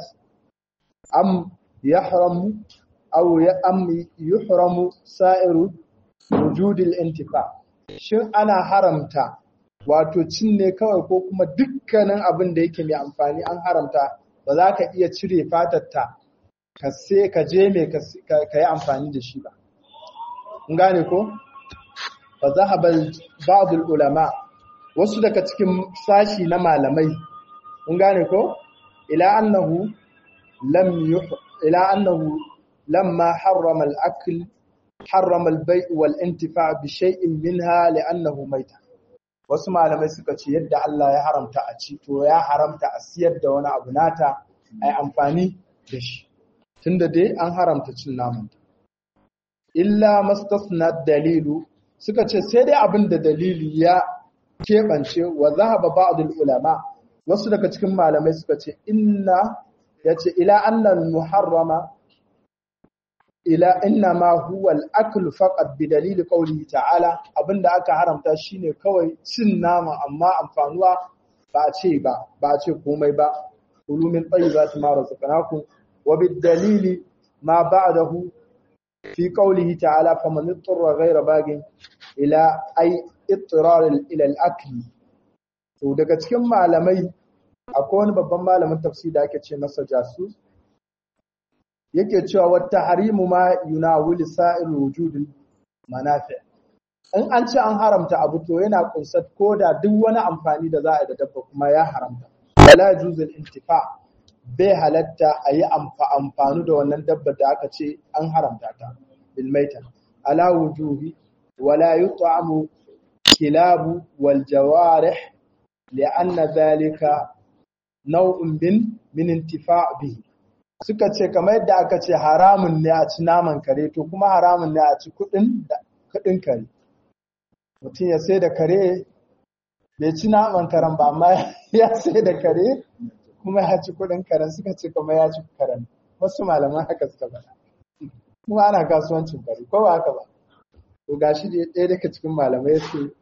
am yahramu aw am yuhramu sa'iru wujud al-intifa shin ana haramta wato cin ne kawai ko kuma dukkanin abin da yake mai amfani an haramta ba za ka iya cire fatarta ka sai ka je mai ka yi amfani da shi ba. In gane ko? Fa zahaba ba'd ulama wasu daga cikin sashi na malamai in gane ko ila annahu lam ila annahu lamma harrama al-akl harrama al-bay' wal-intifa' bi shay'in minha li'annahu maita wasu malamai suka ce yadda Allah ya haramta a ci to ya haramta a siyar da wani abu nata ai amfani da shi tunda dai an haramta cin naman illa mastasna dalilu suka ce sai dai abin da dalili ya keɓance wa zahaba ba'd ulama wasu daga cikin malamai suka ce inna yace ila annal muharrama ila inna ma huwa al-akl faqat bi dalili qawlihi ta'ala abinda aka haramta shine kawai cin nama amma amfanuwa ba a ce ba ba a ce komai ba kulu min tayyibati ma razaqnakum wa bid dalili ma ba'dahu fi qawlihi ta'ala faman ittara ghayra bagin ila ay ittirar ila al-akl to daga cikin malamai akwai wani babban malamin tafsir da ake ce masa jasus yake cewa wata harimu ma yunawil sa'il wujudin manafi in an ce an haramta abu to yana kunsat ko da duk wani amfani da za a yi da dabba kuma ya haramta wala juzul intifa bai halatta a yi amfani da wannan dabba da aka ce an haramta ta bil maita ala wujuhi wala yut'amu kilabu wal jawarih li'anna dhalika naw'un min min intifa' bihi suka ce kamar yadda aka ce haramun ne a ci naman kare to kuma haramun ne a ci kudin kudin kare mutum ya sai da kare bai ci naman karen ba amma ya sai da kare kuma ya ci kudin karen suka ce kuma ya ci karen wasu malaman haka suka faɗa kuma ana kasuwancin kare ko ba haka ba to gashi da ɗaya daga cikin malamai ya ce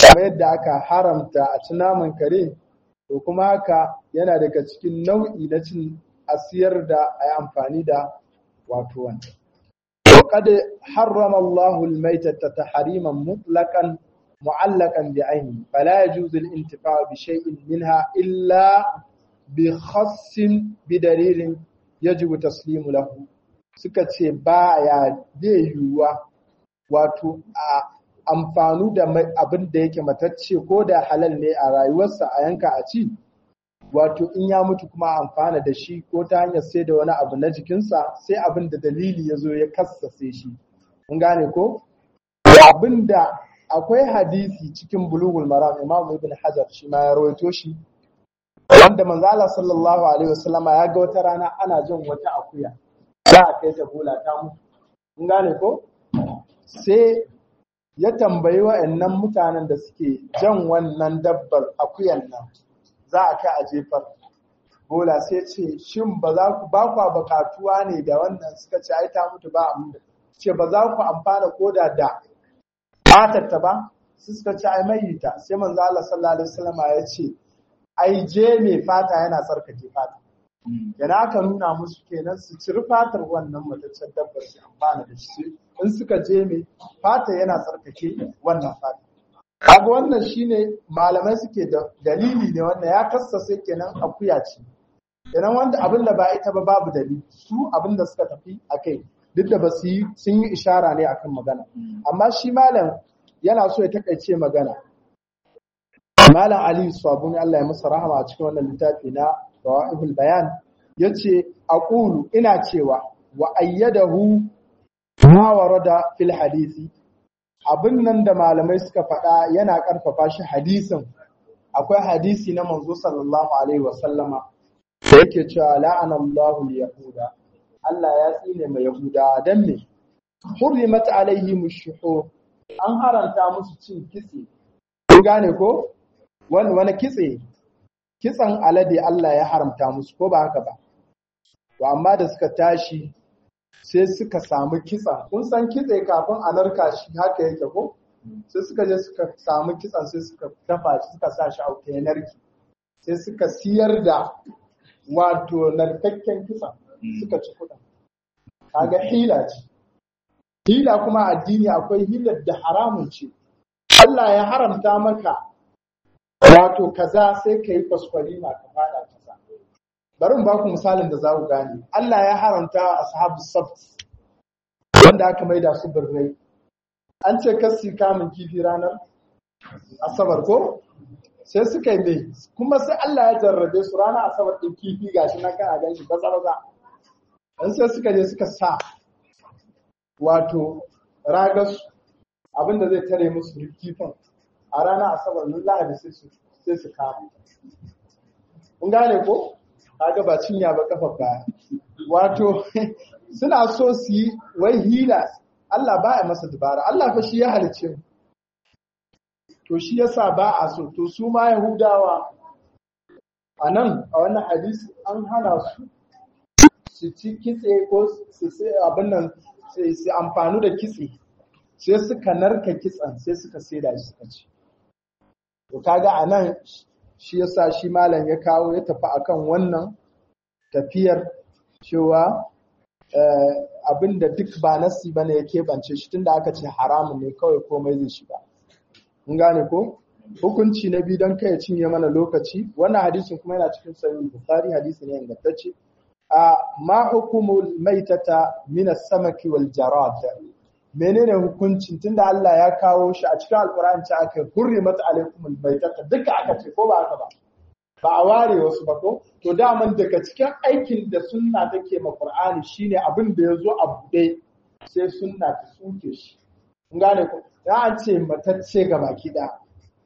kamar yadda aka haramta a ci naman kare to kuma haka yana daga cikin nau'i na cin asiyar da a yi amfani da wato wanda. وقد حرم الله الميتة تحريما مطلقا معلقا بعينه فلا يجوز الانتفاع بشيء منها إلا بخص بدليل يجب تسليم له suka ce ba ya zai yiwuwa wato a amfanu da abin da yake matacce ko da halal ne a rayuwarsa a yanka a ci wato in ya mutu kuma amfana da shi ko ta hanyar sai da wani abu na jikinsa sai abin da dalili ya zo ya kassase shi mun gane ko abin da akwai hadisi cikin bulugul maram imam ibn hajar shi ma ya rawaito shi wanda manzo Allah sallallahu alaihi wasallama ya ga wata rana ana jin wata akuya za a kai ta bola ta mutu mun gane ko sai ya tambayi wa'annan mutanen da suke jan wannan dabbar akuyan nan za a kai a jefar bola sai ce shin ba za ku ba ku bukatuwa ne da wannan suka ce ai ta mutu ba amma ce ba za ku amfana ko da da fatatta ba su suka ce ai mayita sai manzo Allah sallallahu alaihi wasallam ya ce ai je mai fata yana tsarkake fata yana aka nuna musu kenan su ciri fatar wannan mataccen dabbar su amfana da shi in suka je mai fata yana tsarkake wannan fata kaga wannan shine malamai suke da dalili ne wannan ya kassase kenan akuya ce kenan wanda abin da ba ita ba babu dalili su abin da suka tafi akai duk da ba su yi sun yi ishara ne akan magana amma shi malam yana so ya takaice magana malam ali sabuni Allah ya masa rahama a cikin wannan littafi na rawahibul bayan yace aqulu ina cewa wa ayyadahu ma warada fil hadisi abin nan da malamai suka faɗa yana ƙarfafa shi hadisin akwai hadisi na manzo sallallahu alaihi wasallama da yake cewa la'ana Allahu yahuda Allah ya tsine mai yahuda dan me hurrimat alaihim shuhur an haranta musu cin kitse kun gane ko wani wani kitse kitsan alade Allah ya haramta musu ko ba haka ba to amma da suka tashi sai suka samu kitsan kun san kitse kafin a narka shi haka yake ko sai suka je suka samu kitsan sai suka dafa shi suka sa shi a wuta ya narki sai suka siyar da wato narkakken kitsan suka ci kuɗin kaga hila ce hila kuma addini akwai hilar da haramun ce Allah ya haramta maka wato kaza sai ka yi kwaskwari ma ka fada kaza bari mu ba ku misalin da za ku gane Allah ya haramta ashabu sabt wanda aka maida su birrai an ce kasi kamun kifi ranar asabar ko sai suka yi mai kuma sai Allah ya jarrabe su ranar asabar ɗin kifi gashi na kana gan shi baza baza an sai suka je suka sa wato ragas abinda zai tare musu kifin a ranar asabar nun lahadi sai su kama kun gane ko kaga ba cinya ba kafa baya wato suna so su yi wai hila Allah ba ya masa dubara Allah fa shi ya halice mu to shi yasa ba a so to su ma yahudawa a nan a wannan hadisi an hana su su ci kitse ko su sai abin nan su amfani da kitse sai suka narka kitsen sai suka saida shi suka ci to kaga a nan shi yasa shi malam ya kawo ya tafi akan wannan tafiyar cewa abinda duk ba nasi bane ya keɓance shi tunda aka ce haramun ne kawai komai zai shiga mun gane ko hukunci na biyu don kai ya cinye mana lokaci wannan hadisin kuma yana cikin sahih bukhari hadisi ne ingantacce a ma hukumul maitata min as-samaki wal jarad menene hukuncin tunda Allah ya kawo shi a cikin alqur'ani ce aka hurrimat alaikumul maitata duka aka ce ko ba haka ba ba a ware wasu ba ko to daman daga cikin aikin da sunna take ma qur'ani shine abin da yazo a bude sai sunna ta suke shi kun gane ko ya an ce matacce ga baki ɗaya.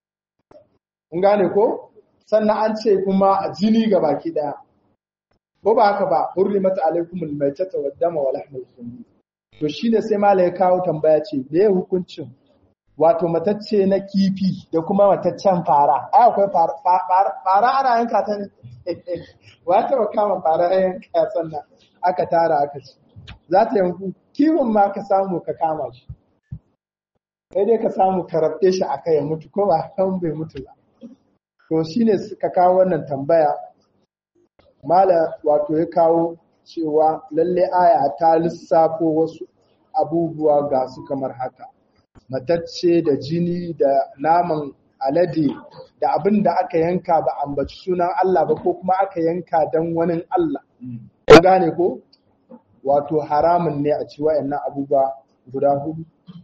Kun gane ko? Sannan an ce kuma jini ga baki ɗaya. Ko ba haka ba, hurri mata alaikumul mai tata wa dama wa lahmul sunni. To shi ne sai mala ya kawo tambaya ce, me ya hukuncin wato matacce na kifi da kuma mataccen fara. Ai akwai fara ana yanka ta ne. Wa ta kama fara yanka sannan aka tara aka ci. Za ta yanku, kiwon ma ka samu ka kama shi. sai dai ka samu karabte shi aka ya mutu ko ba kan bai mutu ba to shine suka kawo wannan tambaya mala wato ya kawo cewa lalle aya ta lissafo wasu abubuwa ga su kamar haka matacce da jini da naman alade da abin da aka yanka ba ambaci sunan Allah ba ko kuma aka yanka don wani Allah kun gane ko wato haramun ne a ci wayannan abubuwa guda hudu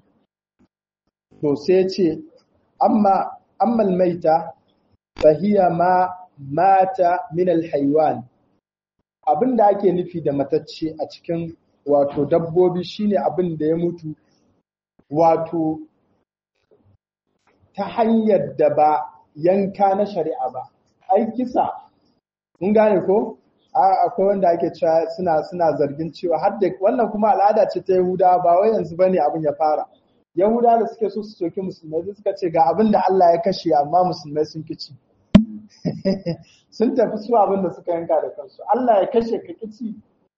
to sai ce amma ammal maita fahiya ma mata min alhaywan abin da ake nufi da matacce a cikin wato dabbobi shine abin da ya mutu wato ta hanyar da ba yanka na shari'a ba ai kisa mun gane ko akwai wanda ake cewa suna suna zargin cewa har da wannan kuma al'ada ce ta Yahuda ba wai yanzu bane abin ya fara Yahuda da suke so su soki musulmai sai suka ce ga abin da Allah ya kashe amma musulmai sun kici sun tafi su abin da suka yanka da kansu Allah ya kashe ka kici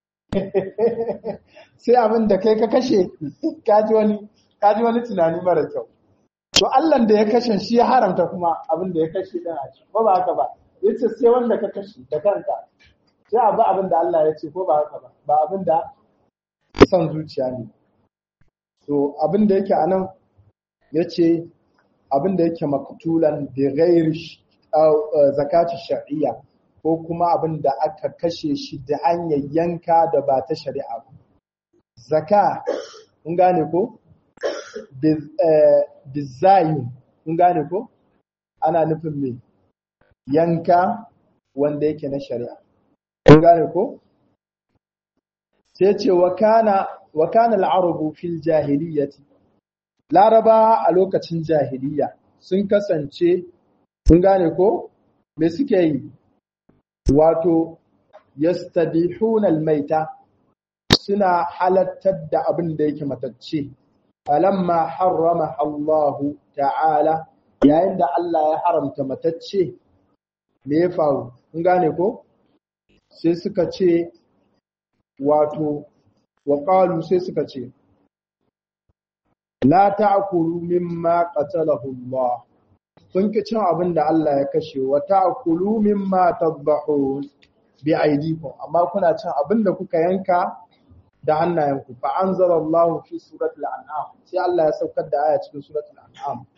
sai abin da kai ka kashe kaji wani kaji wani tunani mara kyau to Allah da ya kashe shi ya haramta kuma abin da ya kashe din a ci ba ba haka ba yace sai wanda ka kashe da kanka sai abu abin da Allah ya ce ko ba haka ba ba abin da son zuciya ne to abin da yake anan yace abin da yake maktulan bi ghairi zakati shar'iyya ko kuma abin da aka kashe shi da hanyar yanka da ba ta shari'a ba zaka kun gane ko bizayin kun gane ko ana nufin me yanka wanda yake na shari'a kun gane ko sai ce wa kana wa kana al-arabu fil jahiliyyati laraba a lokacin jahiliya sun kasance kun gane ko me suke yi wato yastadihuna al-maita suna halattar da abin da yake matacce falamma harrama Allahu ta'ala yayin da Allah ya haramta matacce me ya faru kun gane ko sai suka ce wato wa qalu sai suka ce la ta'kulu mimma qatalahu Allah kun ki cin abin da Allah ya kashe wa ta'kulu mimma tadbahun bi aidikum amma kuna cin abin da kuka yanka da hannayenku fa anzalallahu fi suratul an'am sai Allah ya saukar da aya cikin suratul an'am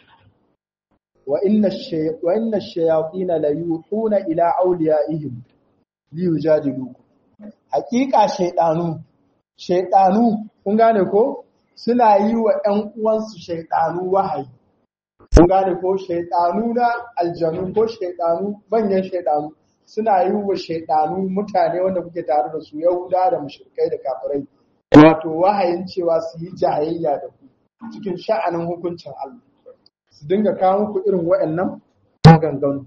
wa inna wa inna ash-shayatin la yuhuna ila awliyaihim li yujadilukum haqiqa shaydanu shaydanu kun gane ko suna yi wa ƴan uwansu shaydanu wahayi kun gane ko shaydanu na aljanu ko shaydanu manyan shaydanu suna yi wa shaydanu mutane wanda kuke tare da su yahuda da mushrikai da kafirai wato wahayin cewa su yi jayayya da ku cikin sha'anin hukuncin Allah su dinga kawo muku irin waɗannan maganganu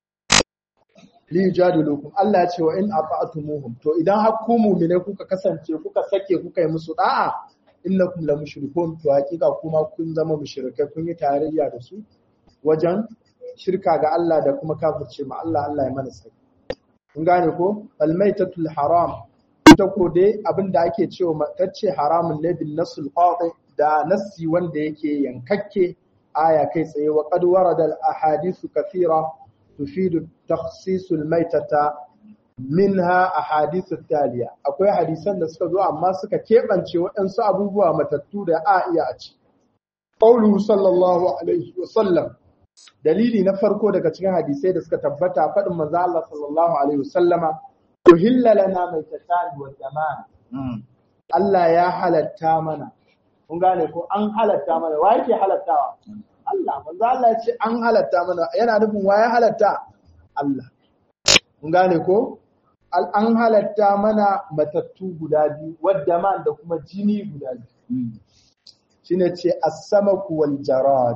li jadilukum Allah ya ce wa in ata'tumuhum to idan har ku mu'mine kuka kasance kuka sake kuka yi musu da'a innakum la mushrikun to hakika kuma kun zama mushrikai kun yi tarayya da su wajen shirka ga Allah da kuma kafirce ma Allah Allah ya mana sai kun gane ko almaitatul haram ita ko dai abin da ake cewa matacce haramun ne bin nasul qati da nassi wanda yake yankakke aya kai tsaye wa qad warada al ahadithu kathira tufidu takhsis al maitata minha ahadithu taliya akwai hadisan da suka zo amma suka kebance waɗansu abubuwa matattu da a iya a ci qawluhu sallallahu alaihi wa sallam dalili na farko daga cikin hadisai da suka tabbata faɗin manzo Allah sallallahu alaihi wa sallama uhilla lana maitatan wa zaman Allah ya halatta mana kun gane ko an halatta mana wa yake halattawa Allah manzo Allah ya ce an halatta mana yana nufin wa ya halatta Allah kun gane ko an halatta mana matattu guda biyu wadda man da kuma jini guda biyu shine ce as-samaku wal jarad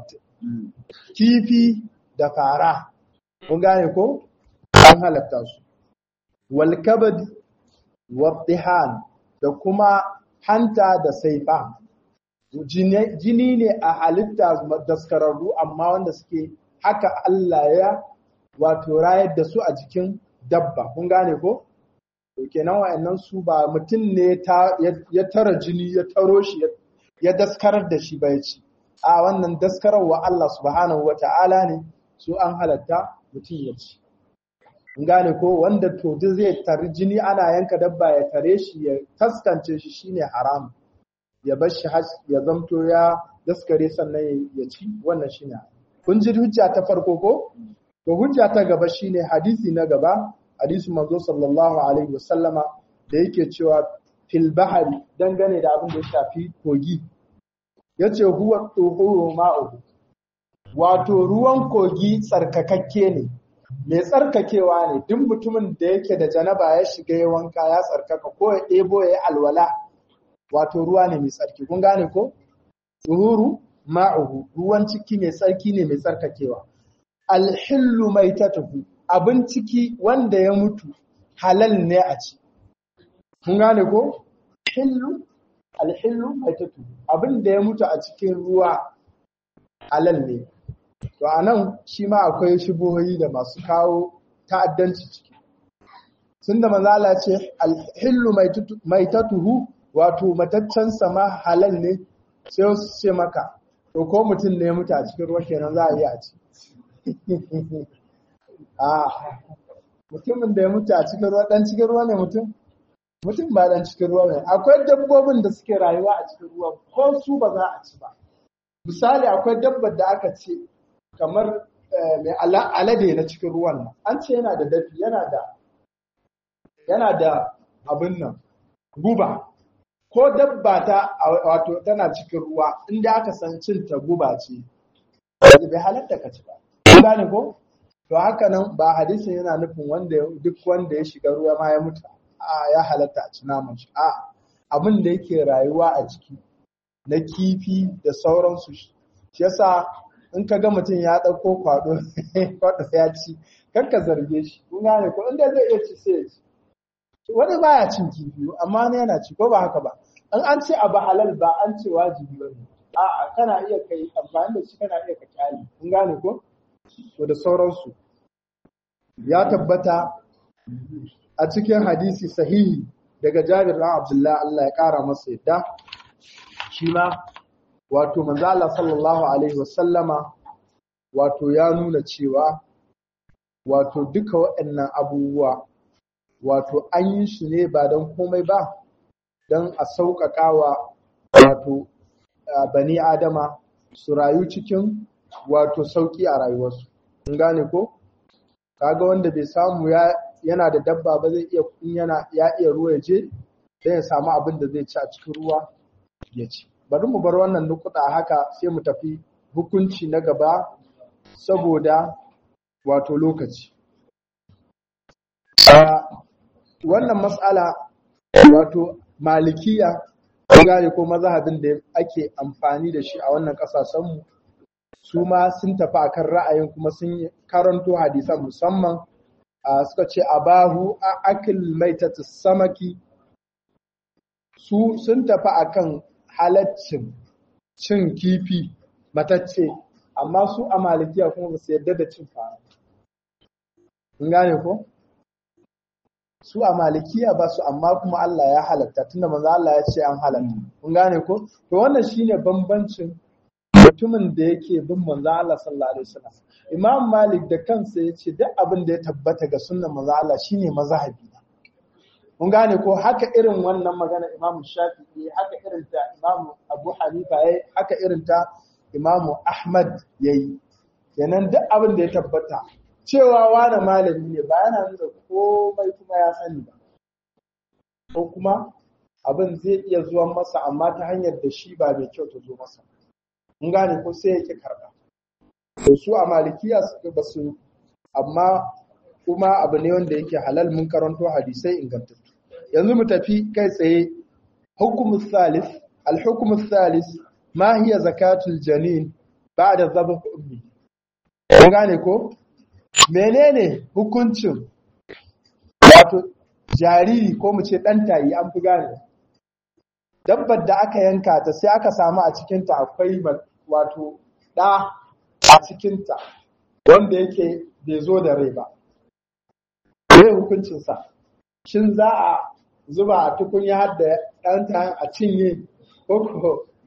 kifi da fara kun gane ko an halatta su wal kabad waddihan da kuma hanta da saifa jini ne a halitta daskararru amma wanda suke haka Allah ya wato rayar da su a jikin dabba kun gane ko to kenan wayannan su ba mutum ne ya tara jini ya taro shi ya daskarar da shi ba ya ci a wannan daskararwa Allah subhanahu wa ta'ala ne su an halatta mutum ya ci gane ko wanda to zai tari jini ana yanka dabba ya tare shi ya taskance shi shine haram ya bar shi ya zamto ya daskare sannan ya ci wannan shine kun ji hujja ta farko ko to hujja ta gaba shine hadisi na gaba hadisi manzo sallallahu alaihi wasallama da yake cewa fil bahari dangane da abin da ya shafi kogi yace huwa tuhuru ma'u wato ruwan kogi tsarkakakke ne mai tsarkakewa ne duk mutumin da yake da janaba ya shiga ya wanka ya tsarkaka ko ya ɗebo ya yi alwala wato ruwa ne mai tsarki kun gane ko tuhuru ma'uhu ruwan ciki mai tsarki ne mai tsarkakewa alhillu mai tatuhu abin ciki wanda ya mutu halal ne a ci kun gane ko hillu alhillu mai tatuhu abin da ya mutu a cikin ruwa halal ne to anan shi ma akwai shubuhoyi da masu kawo ta'addanci ciki sun da manzala ce alhillu mai tatuhu wato mataccen sama halal ne sai wasu ce maka to ko mutum ne mutu a cikin ruwa kenan za a yi a ci a mutumin da ya mutu a cikin ruwa dan cikin ruwa ne mutum mutum ba dan cikin ruwa ne akwai dabbobin da suke rayuwa a cikin ruwa ko su ba za a ci ba misali akwai dabbar da aka ce kamar mai alade na cikin ruwan nan an ce yana da dafi yana da yana da abin nan guba ko dabba ta wato tana cikin ruwa inda aka san cin ta guba ce bai halatta ka ci ba gane ko to haka nan ba hadisin yana nufin wanda duk wanda ya shiga ruwa ma ya mutu a ya halatta a ci naman shi a abin da yake rayuwa a ciki na kifi da sauransu shi yasa in ka ga mutum ya ɗauko kwado kwado ya ci kar ka zarge shi kun gane ko inda zai iya ci sai ya ci wani baya cin kifi amma ne yana ci ko ba haka ba in an ce abu halal ba an ce wajibi ba ne a'a kana iya kai amfani da shi kana iya ka kyale kun gane ko to da sauransu ya tabbata a cikin hadisi sahihi daga Jabir bin Abdullah Allah ya kara masa yadda shi ma wato manzo Allah sallallahu alaihi wasallama wato ya nuna cewa wato duka waɗannan abubuwa wato an yi shi ne ba don komai ba don a sauƙaƙawa wato bani adama su rayu cikin wato sauƙi a rayuwarsu in gane ko kaga wanda bai samu ya yana da dabba ba zai iya in yana ya iya ruwa ya je sai ya samu abin da zai ci a cikin ruwa ya ci bari mu bar wannan nukuda haka sai mu tafi hukunci na gaba saboda wato lokaci wannan matsala wato malikiya gane ko mazhabin da ake amfani da shi a wannan kasashenmu su ma sun tafi akan ra'ayin kuma sun karanto hadisan musamman suka ce abahu a akil maitatu samaki su sun tafi akan halaccin cin kifi matacce amma su a malikiya kuma ba su yarda da cin fara kun gane ko su a malikiya ba su amma kuma Allah ya halatta tunda manzo Allah ya ce an halatta kun gane ko to wannan shine bambancin mutumin da yake bin manzo Allah sallallahu alaihi wasallam Imam Malik da kansa ya ce duk abin da ya tabbata ga sunnan manzo Allah shine mazhabi mun gane ko haka irin wannan magana Imam Shafi'i haka irin ta Imam Abu Hanifa yayi haka irin ta Imam Ahmad yayi kenan duk abin da ya tabbata cewa wani malami ne ba yana nuna komai kuma ya sani ba ko kuma abin zai iya zuwa masa amma ta hanyar da shi ba mai kyau ta zo masa mun gane ko sai ya ki karɓa to su a malikiya suka ba su amma kuma abu ne wanda yake halal mun karanto hadisai ingantattu yanzu mu tafi kai tsaye hukumu salis al-hukumu salis ma hiya zakatul janin ba'da dhabh ummi mun gane ko menene hukuncin wato jariri ko mu ce ɗan tayi an fi gane dabbar da aka yanka ta sai aka samu a cikinta akwai wato ɗa a cikinta wanda yake bai zo da rai ba me hukuncinsa shin za a zuba a tukunya har da ɗan tayin a cinye ko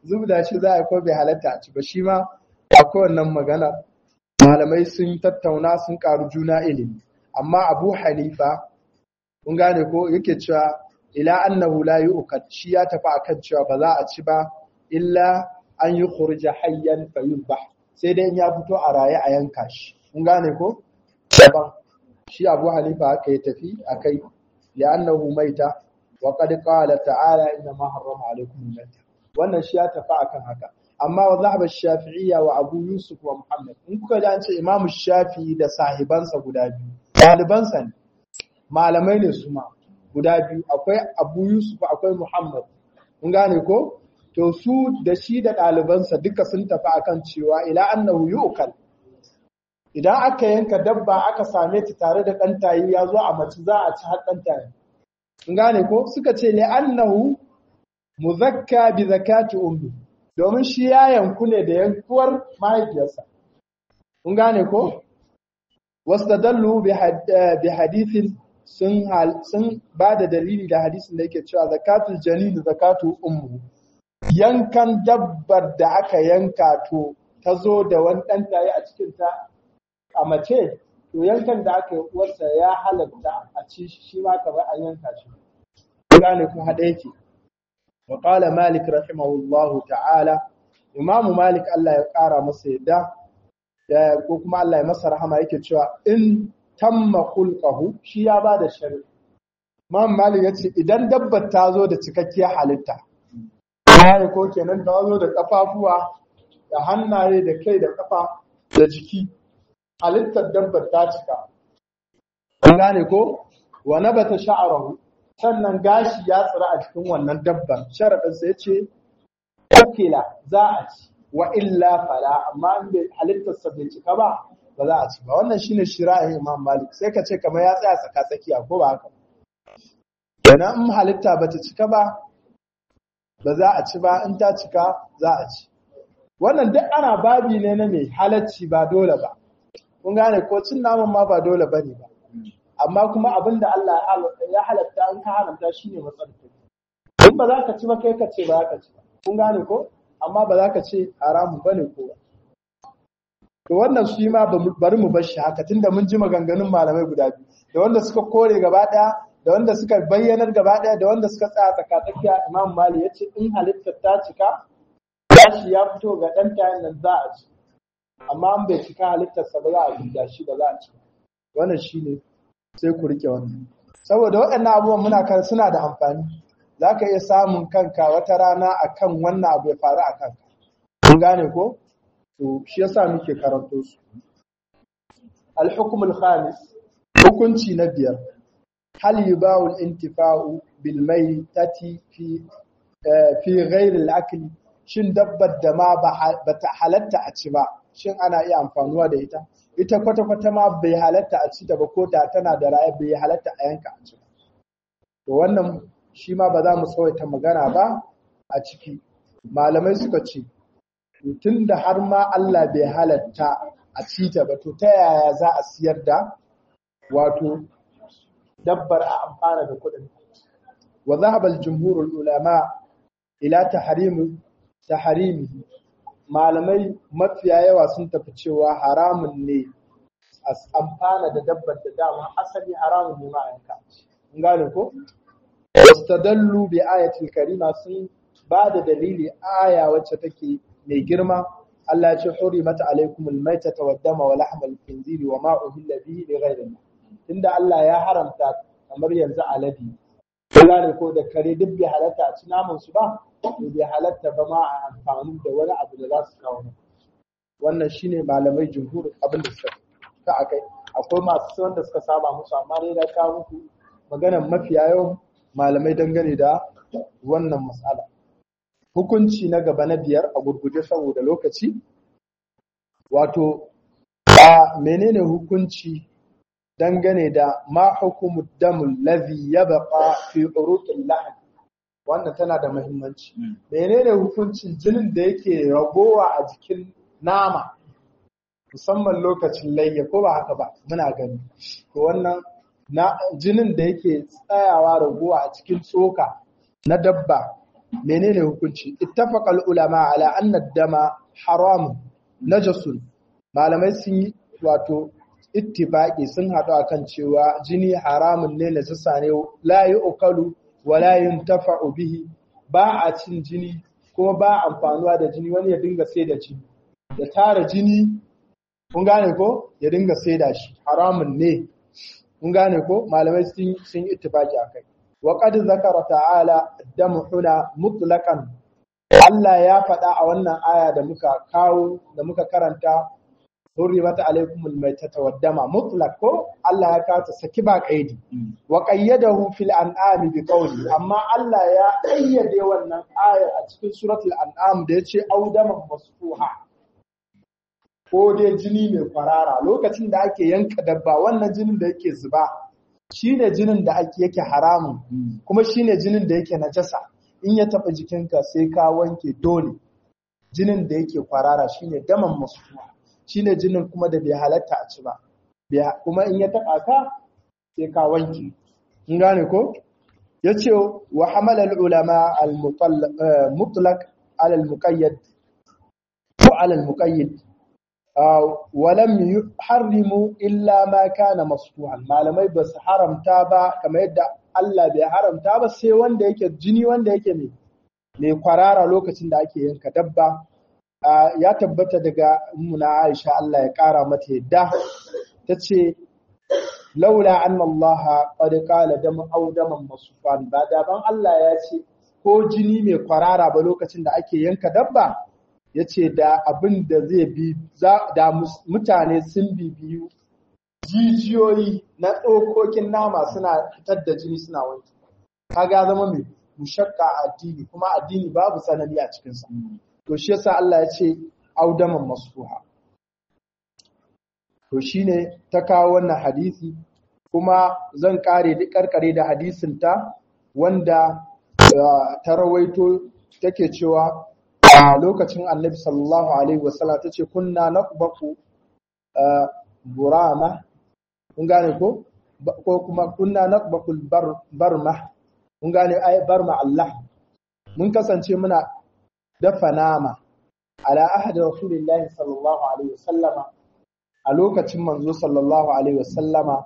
zubda shi za a ko bai halatta a ci ba shi ma akwai wannan magana malamai sun tattauna sun karu juna ilimi amma abu hanifa kun gane ko yake cewa ila annahu la yu'kad shi ya tafi akan cewa ba za a ci ba illa an yi khurja hayyan fayulbah sai dai in ya fito a raye a yanka shi kun gane ko daban shi abu hanifa haka ya tafi akai li'annahu maita wa qad qala ta'ala inna ma harrama alaykum al-maita wannan shi ya tafi akan haka amma wa zahaba shafi'iyya wa abu yusuf wa muhammad in kuka ji an ce imamu shafi'i da sahibansa guda biyu ɗalibansa ne malamai ne su ma guda biyu akwai abu yusuf akwai muhammad kun gane ko to su da shi da ɗalibansa duka sun tafi akan cewa ila annahu yu'kal idan aka yanka dabba aka same ta tare da ɗan tayi ya zo a mace za a ci har ɗan tayi kun gane ko suka ce li annahu muzakka bi zakati ummi domin shi ya yanku ne da yankuwar mahaifiyarsa kun gane ko wastadallu bi hadithin sun sun ba da dalili da hadisin da yake cewa zakatul janin zakatu ummu yankan dabbar da aka yanka to ta zo da wani ɗan tayi a cikin ta a mace to yankan da aka yi uwarsa ya halatta a ci shi ma kamar an yanka shi gane ku haɗa yake wa qala malik rahimahullahu ta'ala imam malik Allah ya ƙara masa yadda ko kuma Allah ya masa rahama yake cewa in tamma khulqahu shi ya bada shari'a imam malik yace idan dabbar ta zo da cikakkiyar halitta gane ko kenan ta zo da kafafuwa da hannaye da kai da kafa da jiki halittar dabbar ta cika. Kun gane ko? Wa nabata sha'arahu sannan gashi ya tsira a cikin wannan dabbar. Sharadin sai ce ukila za a ci wa illa fala amma in bai halittar sa bai cika ba ba za a ci ba. Wannan shine shira'in Imam Malik. Sai ka ce kamar ya tsaya tsaka tsakiya ko ba haka. Kenan in halitta bata cika ba ba za a ci ba in ta cika za a ci. Wannan duk ana babi ne na mai halacci ba dole ba. kun gane ko cin naman ma ba dole bane ba amma kuma abin da Allah ya halatta an ka haramta shine matsalar in ba za ka ci ba kai ka ce ba za ka ci ba kun gane ko amma ba za ka ce haramun bane ko ba to wannan shi ma bari mu bar shi haka tunda mun ji maganganun malamai guda biyu da wanda suka kore gaba daya da wanda suka bayyanar gaba daya da wanda suka tsaya tsakatsakiya Imam Malik yace in halittar ta cika gashi ya fito ga dan tayin nan za a ci amma an bai cika halittarsa ba za a duba shi ba za a ci wannan shine sai ku rike wannan saboda waɗannan abubuwan muna kan suna da amfani za ka iya samun kanka wata rana akan wannan abu ya faru a kanka kun gane ko to shi yasa muke karanto su al-hukm al-khamis hukunci na biyar hal yubahu al-intifa'u bil maytati fi fi ghayr al-akl shin dabbar da ma ba ta halatta a ci ba shin ana iya amfanuwa da ita ita kwata-kwata ma bai halatta a ci ta ba ko da tana da raye bai halatta a yanka a ci ba to wannan shi ma ba za mu tsawaita magana ba a ciki malamai suka ce tun da har ma Allah bai halatta a ci ta ba to ta yaya za a siyar da wato dabbar a amfana da kuɗin wa zahaba al-jumhurul ulama ila tahrimu tahrimihi malamai mafiya yawa sun tafi cewa haramun ne a amfana da dabbar da dama asali haramun ne ma yanka in gane ko wastadallu bi ayatil karima sun ba da dalili aya wacce take mai girma Allah ya ce hurimat alaikumul maitata wad dama wa lahmal khinziri wa ma uhilla bihi li ghayri tunda Allah ya haramta kamar yanzu aladi gane ko da kare duk bai halatta a ci naman su ba to bai halatta ba ma a amfani da wani abu da za su kawo wannan shine malamai jumhur abin da suka ka akai akwai masu wanda suka saba musu amma dai da kawo muku maganar mafiya yawan malamai dangane da wannan matsala hukunci na gaba na biyar a gurguje saboda lokaci wato a menene hukunci dangane da ma hukumu damul ladhi yabqa fi uruqil lahm wannan tana da muhimmanci menene hukuncin jinin da yake ragowa a jikin nama musamman lokacin layya ko ba haka ba muna gani to wannan na jinin da yake tsayawa ragowa a cikin tsoka na dabba menene hukunci ittafaqal ulama ala anna dama haram najasun malamai sun yi wato ittifaqi sun haɗu akan cewa jini haramun ne na sassa ne la yu'kalu wa la yuntafa'u bihi ba a cin jini kuma ba amfanuwa da jini wani ya dinga sai da jini ya tara jini kun gane ko ya dinga sai da shi haramun ne kun gane ko malamai sun sun ittifaqi akai wa qad zakara ta'ala damu huna mutlaqan Allah ya faɗa a wannan aya da muka kawo da muka karanta hurrimat alaikumul maitata waddama mutlaq ko Allah ya kawo ta saki ba kaidi wa qayyadahu fil an'am bi qawli amma Allah ya qayyade wannan aya a cikin suratul an'am da yace audaman masfuha ko dai jini mai kwarara lokacin da ake yanka dabba wannan jinin da yake zuba shine jinin da ake yake haramun kuma shine jinin da yake najasa in ya taɓa jikinka sai ka wanke dole jinin da yake kwarara shine daman masfuha shine jinin kuma da bai halatta a ci ba kuma in ya taɓa ka sai ka wanke in gane ko yace wa hamala al ulama al mutlaq ala al muqayyad ko ala al muqayyad wa lam yuharrimu illa ma kana masfuhan malamai ba su haramta ba kamar yadda Allah bai haramta ba sai wanda yake jini wanda yake mai mai kwarara lokacin da ake yanka dabba ya tabbata daga muna Aisha Allah ya kara mata yadda tace laula anna Allah qad qala dam aw daman masufan ba da ban Allah ya ce ko jini mai kwarara ba lokacin da ake yanka dabba yace da abin da zai bi da mutane sun bibiyu jijiyoyi na tsokokin nama suna fitar da jini suna wanki kaga zama mai mushakka a addini kuma addini babu tsanani a cikinsa to shi yasa Allah ya ce audaman masfuha to shine ta kawo wannan hadisi kuma zan kare da karkare da hadisin ta wanda ta rawaito take cewa a lokacin Annabi sallallahu alaihi wasallam tace kunna naqbaku burama kun gane ko ko kuma kunna naqbakul barma kun gane ai barma Allah mun kasance muna dafa nama ala ahdi rasulillahi sallallahu alaihi wasallama a lokacin manzo sallallahu alaihi wasallama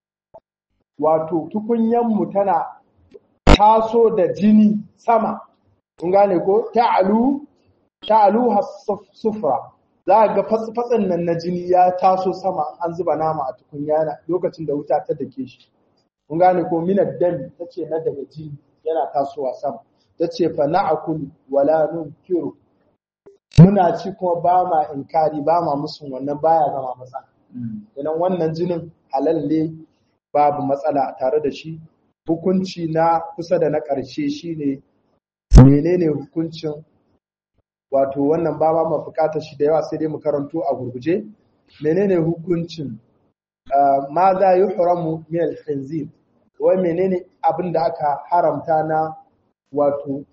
wato tukunyan mu tana taso da jini sama kun gane ko ta'alu ta'alu sufra za ga fatsin nan na jini ya taso sama an zuba nama a tukunya lokacin da wuta ta dake shi kun gane ko minad dami tace na daga jini yana tasowa sama tace fa na'kul wala nunkiru muna ci kuma ba ma inkari ba ma musun wannan baya zama matsala idan wannan jinin halal ne babu matsala tare da shi hukunci na kusa da na ƙarshe shine menene hukuncin wato wannan ba ma bukatar shi da yawa sai dai mu karanto a gurguje menene hukuncin ma za yi haramu min al-khinzir wai menene abin da aka haramta na wato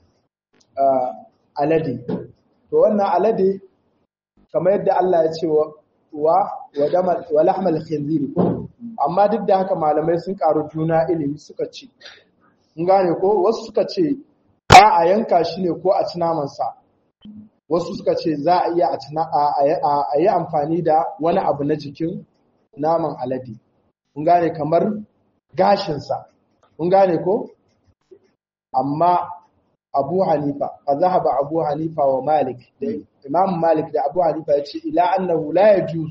alade to wannan alade kamar yadda Allah ya ce wa wa damal wa lahmal khinzir amma duk da haka malamai sun karu juna ilimi suka ce mun gane ko wasu suka ce ba a yanka shi ne ko a ci naman sa wasu suka ce za a iya a yi amfani da wani abu na jikin naman alade kun gane kamar gashinsa kun gane ko amma abu hanifa a zahaba abu hanifa wa malik da imam malik da abu hanifa ya ce ila annahu la yajuz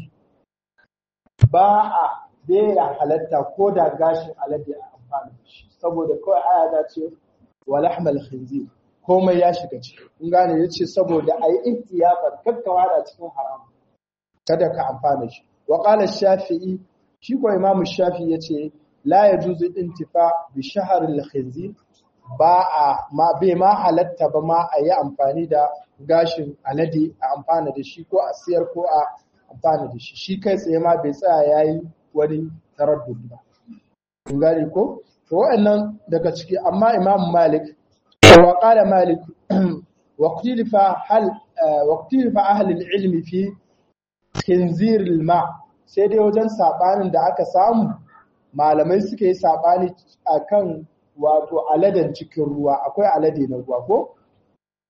ba a bera halatta ko da gashin alade a amfani da shi saboda kawai aya ta ce wa lahmal khinzir komai ya shiga ciki kun gane yace saboda ayi ihtiyafan kakkawa da cikin haram kada ka amfana shi wa qala shafi'i shi ko imam shafi'i yace la yajuzu intifa bi shahr al-khinzir ba a ma bai ma halatta ba ma a yi amfani da gashin alade a amfana da shi ko a siyar ko a amfana da shi shi kai tsaye ma bai tsaya yayi wani taraddud ba kun gane ko to wa'annan daga ciki amma imam malik وقال مالك واختلف هل واختلف اهل العلم في خنزير الماء sai dai wajen sabanin da aka samu malamai suka yi sabani akan wato aladen cikin ruwa akwai alade na ruwa ko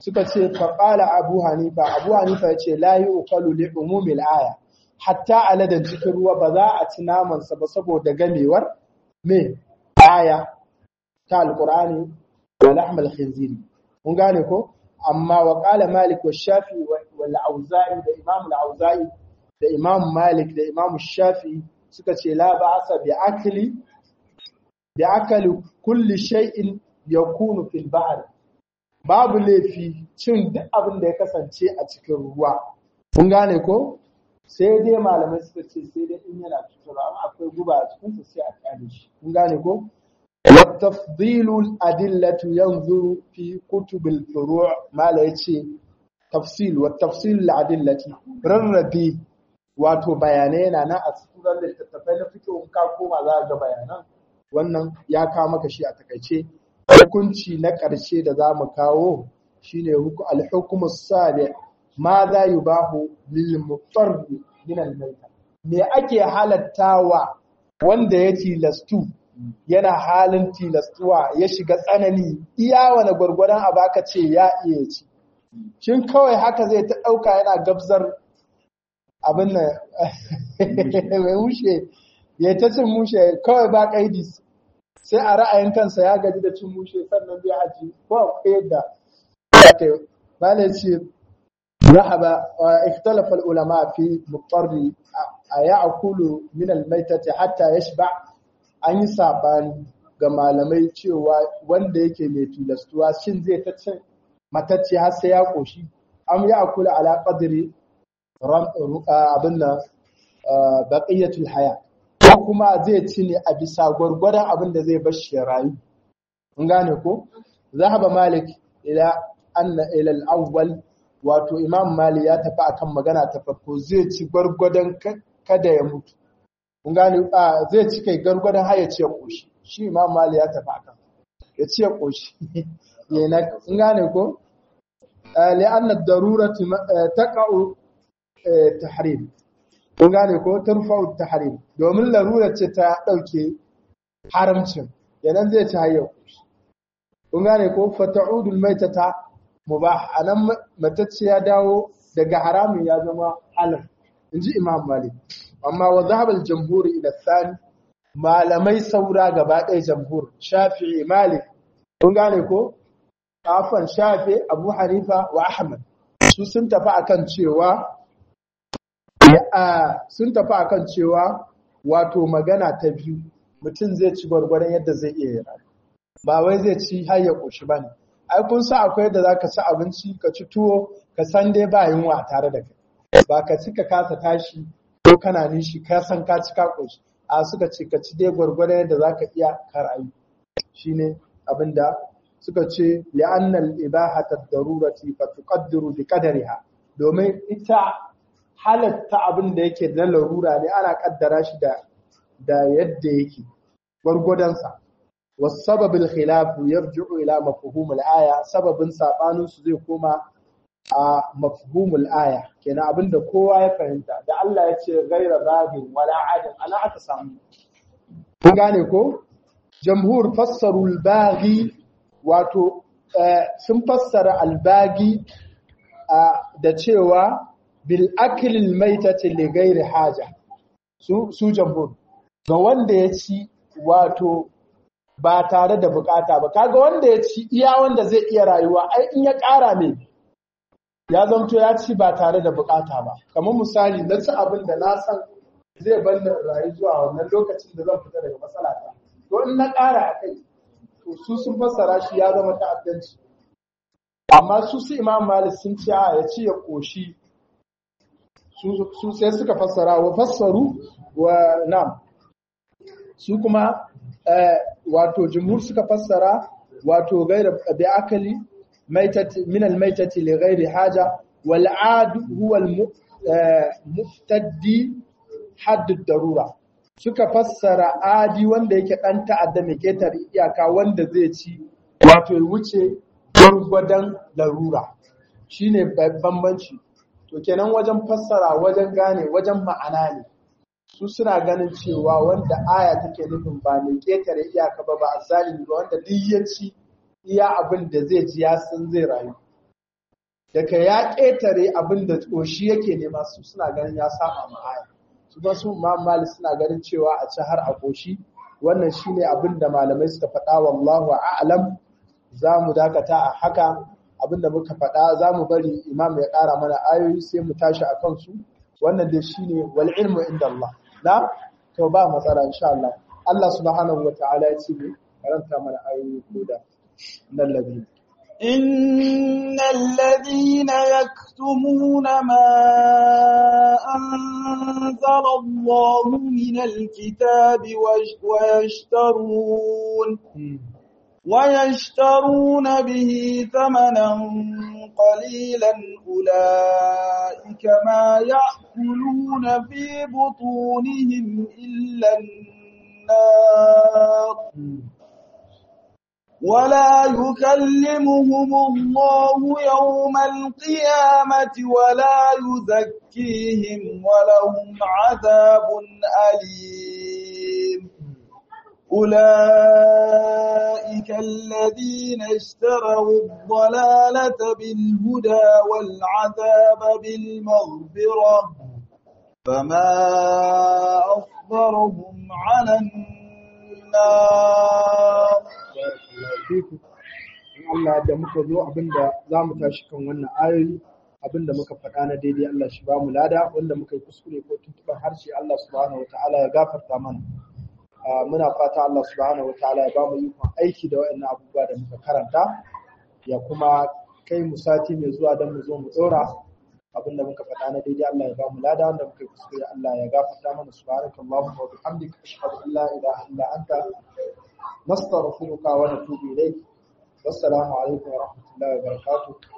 suka ce faƙala abu hanifa abu hanifa ya ce layi ukalu li umumil aya hatta aladan cikin ruwa ba za a ci namansa ba saboda gamewar me aya ta alqur'ani wa lahmal khinziri mun gane ko amma wa qala malik wa shafi wal auza'i da imam al auza'i da imam malik da imam shafi suka ce la ba'asa bi akli bi akali kulli shay'in yakunu fil bahr babu laifi cin duk abin da ya kasance a cikin ruwa mun gane ko sai dai malamai suka ce sai dai in yana cutarwa amma akwai guba a cikin sai a kyale shi mun gane ko والتفضيل الأدلة ينظر في كتب الفروع ما لا يتي تفصيل والتفصيل الأدلة رربي wato bayanai na na a cikin littattafai na fito ka koma za ga bayanan wannan ya kawo maka shi a takaice hukunci na ƙarshe da za mu kawo shine al-hukmu sabi ma za yubahu lil mutarr min al-mayta me ake halattawa wanda ya tilastu yana halin tilastuwa ya shiga tsanani iya wani gwargwadon abu aka ce ya iya ci shin kawai haka zai ta ɗauka yana gabzar abin nan mai mushe ya ta cin mushe kawai ba ƙaidi sai a ra'ayin kansa ya gaji da cin mushe sannan zai haji ko akwai yadda ba ne ce rahaba ikhtalafa ulama fi mutarri a ya akulu min almaitati hatta yashba an yi sabani ga malamai cewa wanda yake mai tilastuwa shin zai ta cin matacce har sai ya koshi am ya akula ala qadri abin nan baqiyatul haya ko kuma zai ci ne a bisa gwargwadon abin da zai bar shi ya rayu kun gane ko zahaba malik ila anna ila al-awwal wato imam malik ya tafi akan magana ta farko zai ci gwargwadon kada ya mutu kun gane zai ci kai gwargwadon har ya ce koshi shi imam malik ya tafi akan ya ce koshi yana kun gane ko li'anna ad-daruratu taqa'u tahrim kun gane ko turfa'u tahrim domin larura ce ta dauke haramcin yanan zai ci hayyau kun gane ko fata'udul maitata mubah anan matacce ya dawo daga haramin ya zama halal inji imam malik amma wa zahabal jamhur ila thani malamai saura gaba ɗaya jamhur shafi'i malik kun gane ko afan shafi abu hanifa wa ahmad su sun tafi akan cewa sun tafi akan cewa wato magana ta biyu mutum zai ci gwargwaron yadda zai iya yi ba wai zai ci har ya ƙoshi ba ne ai kun sa akwai da za ka ci abinci ka ci tuwo ka san dai ba yunwa tare da kai ba ka ci ka kasa tashi ko kana nishi ka san ka ci ka ƙoshi a suka ce ka ci dai gwargwaron yadda za ka iya ka rayu shine abin da suka ce li'annal ibahata darurati fa tuqaddiru bi qadariha domin ita halatta abin da yake na larura ne ana kaddara shi da da yadda yake gwargwadonsa والسبب الخلاف يرجع إلى مفهوم الآية سبب sabanin su zai koma a mafhumul aya kenan abinda kowa ya fahimta da Allah ya ce ghaira bagin wala adin ana aka samu kun gane ko jamhur fassaru al-baghi wato sun fassara al-baghi da cewa bil akli al-maitati li ghairi haja su su jamhur ga wanda ya ci wato ba tare da bukata ba kaga wanda ya ci iya wanda zai iya rayuwa ai in ya ƙara ne ya zamto ya ci ba tare da bukata ba kamar misali na ci abin da na san zai bar rayu zuwa wannan lokacin da zan fita daga matsala ta to in na ƙara a kai to su sun fassara shi ya zama ta'addanci amma su su imam malik sun ce a ya ci ya koshi su sai suka fassara wa fassaru wa nam su kuma wato jumhur suka fassara wato gaira bi akali maitati min al maitati li ghairi haja wal aad huwa al muftaddi hadd darura suka fassara adi wanda yake dan ta'adda mai ketar iyaka wanda zai ci wato ya wuce gwargwadon larura shine bambanci to kenan wajen fassara wajen gane wajen ma'ana ne su suna ganin cewa wanda aya take nufin ba mai ketare iyaka ba ba a zalimi ba wanda duk ya ci iya abin da zai ji ya san zai rayu daga ya ƙetare abin da ƙoshi yake nema su suna ganin ya saba ma aya su ba su imam malik suna ganin cewa a ci har a ƙoshi wannan shine abin da malamai suka faɗa wallahu a'lam za mu dakata a haka abin da muka faɗa za mu bari imam ya ƙara mana ayoyi sai mu tashi a kansu wannan dai shine wal ilmu inda Allah na to ba matsala insha Allah Allah subhanahu wa ta'ala ya ce karanta mana ayoyi ko da nan ladina إن الذين يكتمون ما أنزل الله من الكتاب ويشترون ويشترون به ثمنا قليلا أولئك ما يأكلون في بطونهم إلا النار ولا يكلمهم الله يوم القيامة ولا يزكيهم ولهم عذاب أليم أولئك الذين اشتروا الضلالة بالهدى والعذاب بالمغفرة فما أصبرهم على النار fiku in Allah da muka zo abinda za mu tashi kan wannan ayoyi abinda muka faɗa na daidai Allah shi ba mu lada wanda muka yi kuskure ko tuntuɓar harshe Allah subhanahu wataala ya gafarta mana muna fata Allah subhanahu wataala ya ba mu ikon aiki da waɗannan abubuwa da muka karanta ya kuma kai mu sati mai zuwa don mu zo mu ɗora abinda muka faɗa na daidai Allah ya ba mu lada wanda muka yi kuskure Allah ya gafarta mana subhanakallahumma wa bihamdika ashhadu an la ilaha illa anta نستغفرك ونتوب إليك والسلام عليكم ورحمة الله وبركاته